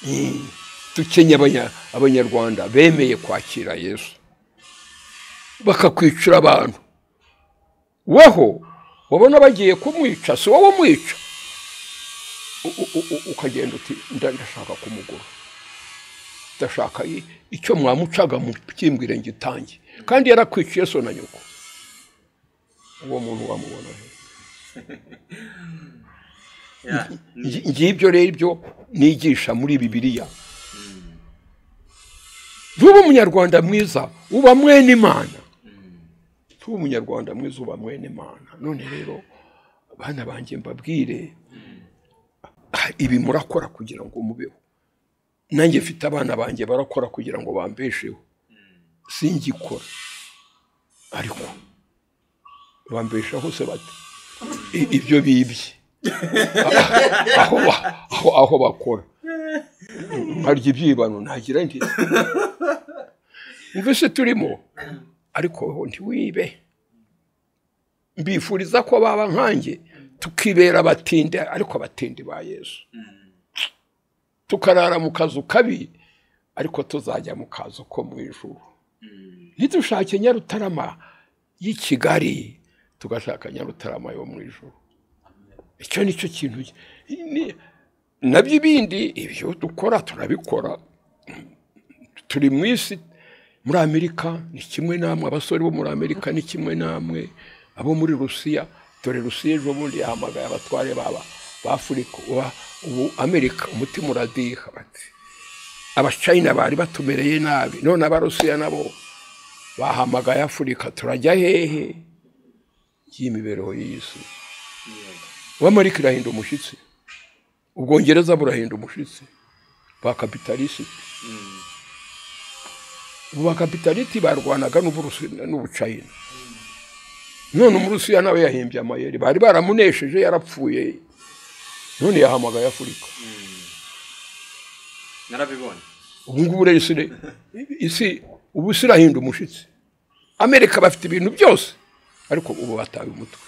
Mm. dukenye abanya- abanyarwanda bemeye kwakira yesu bakakwicira abantu weho wabona bagiye kumwica si wowe umwica U- u- u- u- ukagenda uti "Nda- ndashaka kumugura ndashaka i- icyo mwamucaga mukimbwire ngitange kandi yarakwiciye so na nyoko uwo muntu wamubona he Ya, ni- Ngi- ngibyo rero ibyo nigisha muri bibiliya tuba umunyarwanda mwiza uba mwene imana tuba umunyarwanda mwiza uba mwene imana none rero bana banjye mbabwire ah, ibi murakora kugira ngo mubeho nanjye mfite abana banjye barakora kugira ngo bambesheho singikora ariko bambeshaho se bate I- ibyo bibye aho ba- aho aho bakora nkarya ibyibano ntagira ndi mbese turimo ariko wowe ntiwibe mbifuriza ko baba nkanjye tukibera abatinde ariko abatinde ba yesu tukarara mu kazu kabi ariko tuzajya mu kazu ko mu ijuru ntidushake nyarutarama y'i kigali tugashaka nyarutarama yo mu ijuru icyo ni cyo kintu ni- nabyo ibindi ibyo dukora turabikora turi mu isi muri amerika ni kimwe namwe abasore bo muri amerika ni kimwe namwe abo muri rusiya dore rusiya ejo bundi yahamagaye abatware baba b'afurika uba- ubu amerika umutima uradiha bati abacayina bari batumereye nabi none abarusiya nabo bahamagaye afurika turajya hehe y'imibereho y'isi uwamarika irahinda umushyitsi ubwongereza burahinda umushyitsi ba kapitalisiti ubu bakapitaliti barwanaga n'Uburusi- n'ubucayina none umurusiya nawe yahimbye amayeri bari baramunesheje yarapfuye none yahamagaye afurika narabibonye ubu ngubu rero isi re- isi ubu isi irahinda umushyitsi amerika bafite ibintu byose ariko ubu batawe umutwe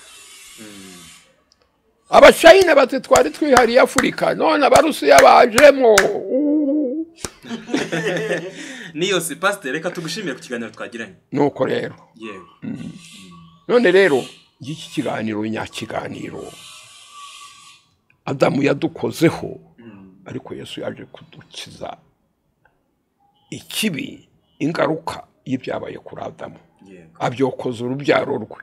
abacayina bati twari twihariye afurika none abarusiya bajemo Uuu. niyose pasiteri reka tugushimire ku kiganiro twagiranye nuko rero yewe none rero iki kiganiro nyakiganiro adamu yadukozeho ariko yesu yaje kudukiza ikibi ingaruka y'ibyabaye kuri adamu yego abyokoza urubyaro rwe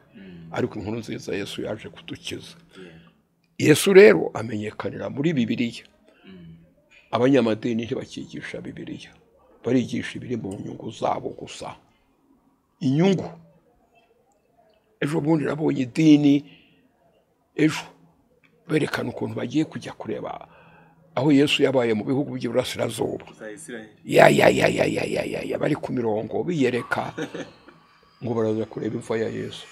ariko inkuru nziza yesu yaje kudukiza yesu rero amenyekanira muri bibiliya abanyamadini ntibakigisha bibiliya barigisha ibiri mu nyungu zabo gusa inyungu ejo bundi nabonye idini ejo berekana ukuntu bagiye kujya kureba aho yesu yabaye mu bihugu by'iburasirazuba za isirayeli ya ya ya ya ya ya ya ya bari ku mirongo biyereka ngo baraza kureba imva ya yesu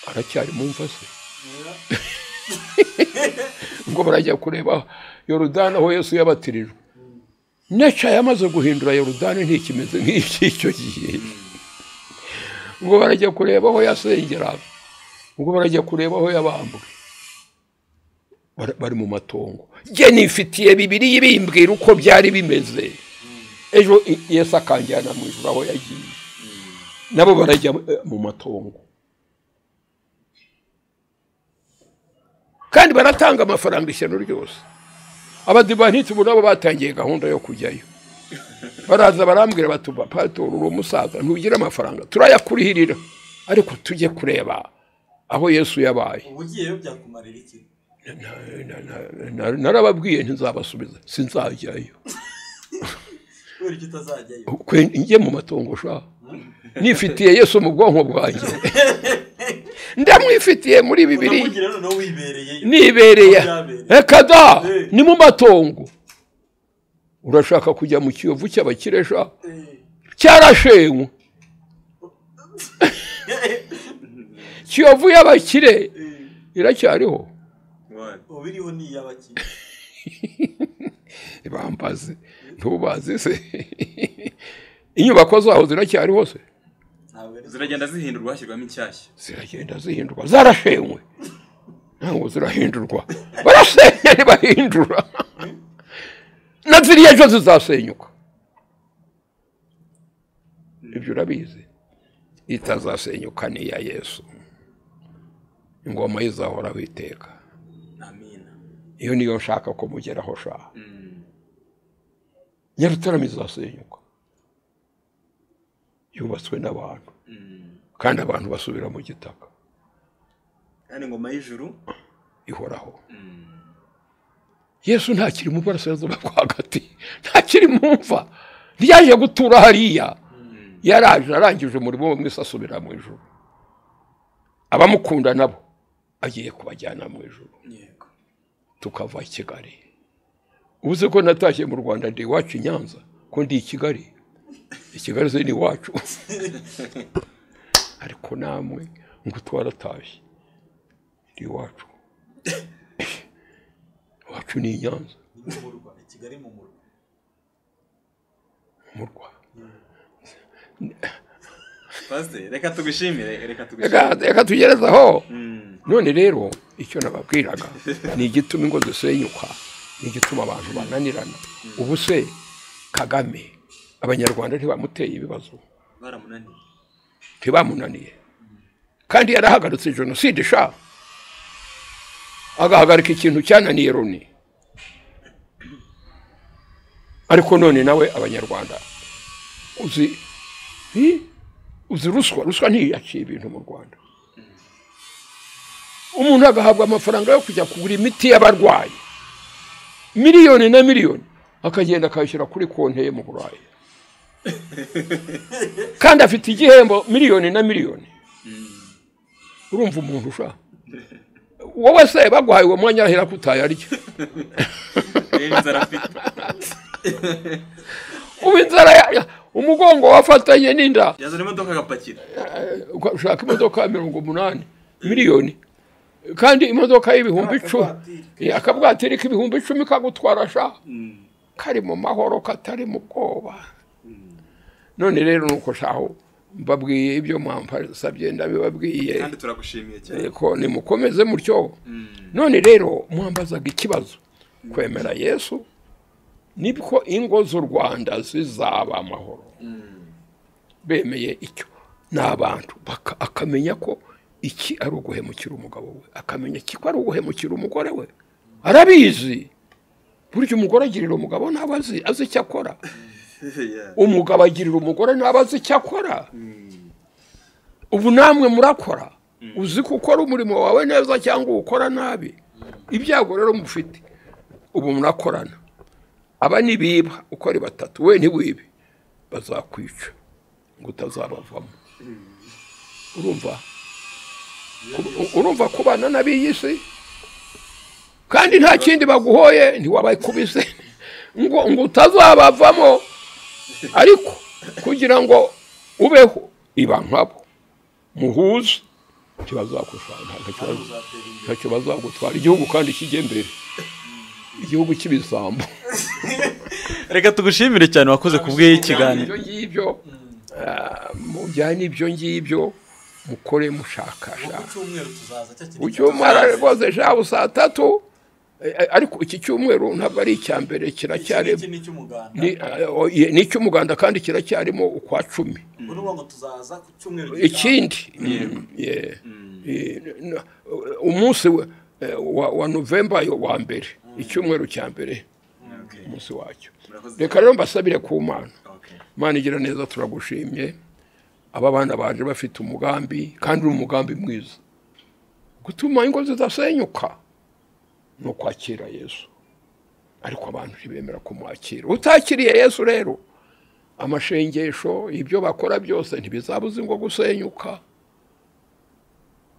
aracyari mu mva se ngo barajya kureba yorudani aho yesu yabatirijwe neca yamaze guhindura yorudani ntikimeze nk'icy'icyo gihe ngo barajya kureba aho yasengera ngo barajya kureba aho yabambwe Bara- bari mu matongo jye nifitiye bibiri bimbwira uko byari bimeze ejo i- yesu akanjyana mu ijoro aho yagiye nabo barajya eh, mu matongo kandi baratanga amafaranga ishyano ryose abadivanti ubu nabo batangiye gahunda yo kujyayo baraza barambwira bati "Ba- pastor uri umusaza ntugira amafaranga turayakurihirira ariko tujye kureba aho yesu yabaye ubugiyeyo byakumarira iki Na- na- na- na- narababwiye ntizabasubiza sinzajyayo kubera icyo utazajyayo kwe njye mu matongo sha nifitiye yesu mu bwonko bwanjye ndamwifitiye muri bibiri unamugira noneho wibereyeyo nibereye Byabereye. reka da Eh. ni mu matongo urashaka kujya mu kiyovu cy'abakiresha cyarashenywe kiyovu y'abakire iracyariho ubu biriho ni iy'abakire bambaze ntubazi se inyubako zaho ziracyariho se ntabwo ari ziragenda zihindurwa hashyirwamo inshyashya ziragenda zihindurwa zarashenywe ntabwo zirahindurwa barasenya ntibahindura na ziriya ejo zizasenyuka ibyo urabizi itazasenyuka ni iya yesu ingoma ye izahoraho iteka amina iyo niyo nshaka ko mugeraho shaha nyarutarama izasenyuka yubatswe n'abantu kandi abantu basubira mu gitaka kandi ingoma y'ijuru ihoraho yesu ntakiri mu burasirazuba bwo hagati ntakiri mu mva ntiyaje gutura hariya yaraje arangije umurimo we mwese asubira mu ijoro abamukunda nabo agiye kubajyana mu ijoro yego tukava i kigali ubuze ko natashye mu rwanda ndi iwacu i nyanza ko ndi i kigali i kigali se ni iwacu ariko namwe ngo twaratashye ndi iwacu iwacu ni i nyanza mu murwa i kigali mu murwa umurwa pasiteri reka tugishimire reka reka tugishimire reka tugerezaho Mm. none rero icyo nababwiraga ni igituma ingo zisenyuka ni igituma abantu bananirana ubu se kagame abanyarwanda ntibamuteye ibibazo baramunaniye ntibamunaniye kandi yarahagaritse jenoside sha agahagarika ikintu cyananiye loni ariko none nawe abanyarwanda uzi hi? uzi ruswa ruswa ntiyaciye ibintu mu rwanda umuntu agahabwa amafaranga yo kujya kugura imiti y'abarwayi miliyoni na miliyoni akagenda akayishyira kuri konti ye mu burayi kandi afite igihembo miliyoni na miliyoni urumva umuntu ushaka wowe se baguhaye uwo mwanya arahera ko utayarya rero inzara afite ubu inzara ya- umugongo wafatanye n'inda yazana imodoka agapakira ushaka imodoka ya mirongo umunani miliyoni kandi imodoka y'ibihumbi icumi Eh, akabwatiri k'ibihumbi icumi kagutwara sha kari mu mahoro katari mu bwoba none rero nuko shaho mbabwiye ibyo mwampasabye ndabibabwiye kandi turagushimiye cyane ariko nimukomeze mutyo none rero mwambazaga ikibazo kwemera yesu nibwo ingo z'u rwanda zizaba amahoro bemeye icyo ni abantu baka- akamenya ko iki ari uguhemukira umugabo we akamenya iki ko ari uguhemukira umugore we arabizi burya umugore agirira umugabo ntabwo azi azi icyo akora Yeah. umugabo agirira umugore ntabwo azi icyo akora ubu namwe murakora uzi ko ukora umurimo wawe neza cyangwa uwukora nabi ibyago rero mufite ubu murakorana aba nibiba uko ari batatu we ntiwibe bazakwica ngo utazabavamo urumva Ku- urumva kubana n'ab'iyi si kandi nta kindi baguhoye ntiwabakubise ngo ngo utazabavamo ariko kugira ngo ubeho iba nkabo muhuze ntibazakushaka uzatera imbere ntacyo bazagutwara igihugu kandi kijye mbere igihugu cy'ibisambo reka tugushimire cyane wakoze kubw'iyi kiganiro ibyo ngibyo ah, mujyane ibyo ngibyo mukore mushakashaka ku cyumweru tuzaza cya kintu icyumweru rwose shabu saa tatu eh, eh, ariko iki cyumweru ntabwo ari icya mbere kiracyari iki ni icy'umuganda ni- ah, oh, ye- ni icy'umuganda kandi kiracyarimo ukwa cumi ubu ngo tuzaza ku cyumweru ikindi yeah. Eh, n- umunsi wa- eh, wa- wa novemba yo wa mbere icyumweru cya mbere Okay. umunsi wacyo Murakoze. reka rero mbasabire ku mana Okay. imana igira neza turagushimye aba bana baje bafite umugambi kandi uri umugambi mwiza gutuma ingo zidasenyuka ni ukwakira yesu ariko abantu ntibemera kumwakira utakiriye yesu rero amashengesho ibyo bakora byose ntibizabuza ingo gusenyuka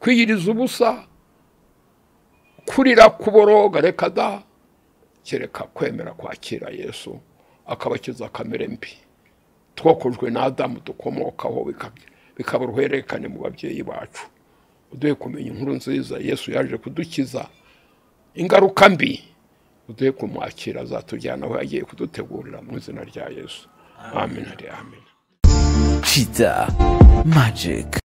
kwiyiriza ubusa kurira kuboroga reka da kereka kwemera kwakira yesu akabakiza kamere mbi twokojwe na adamu dukomokaho bikab- bikaba uruhererekane mu babyeyi bacu uduhe kumenya inkuru nziza yesu yaje kudukiza ingaruka mbi uduhe kumwakira azatujyana aho yagiye kudutegurira mu izina rya yesu amen ari amen Cheetah Magic.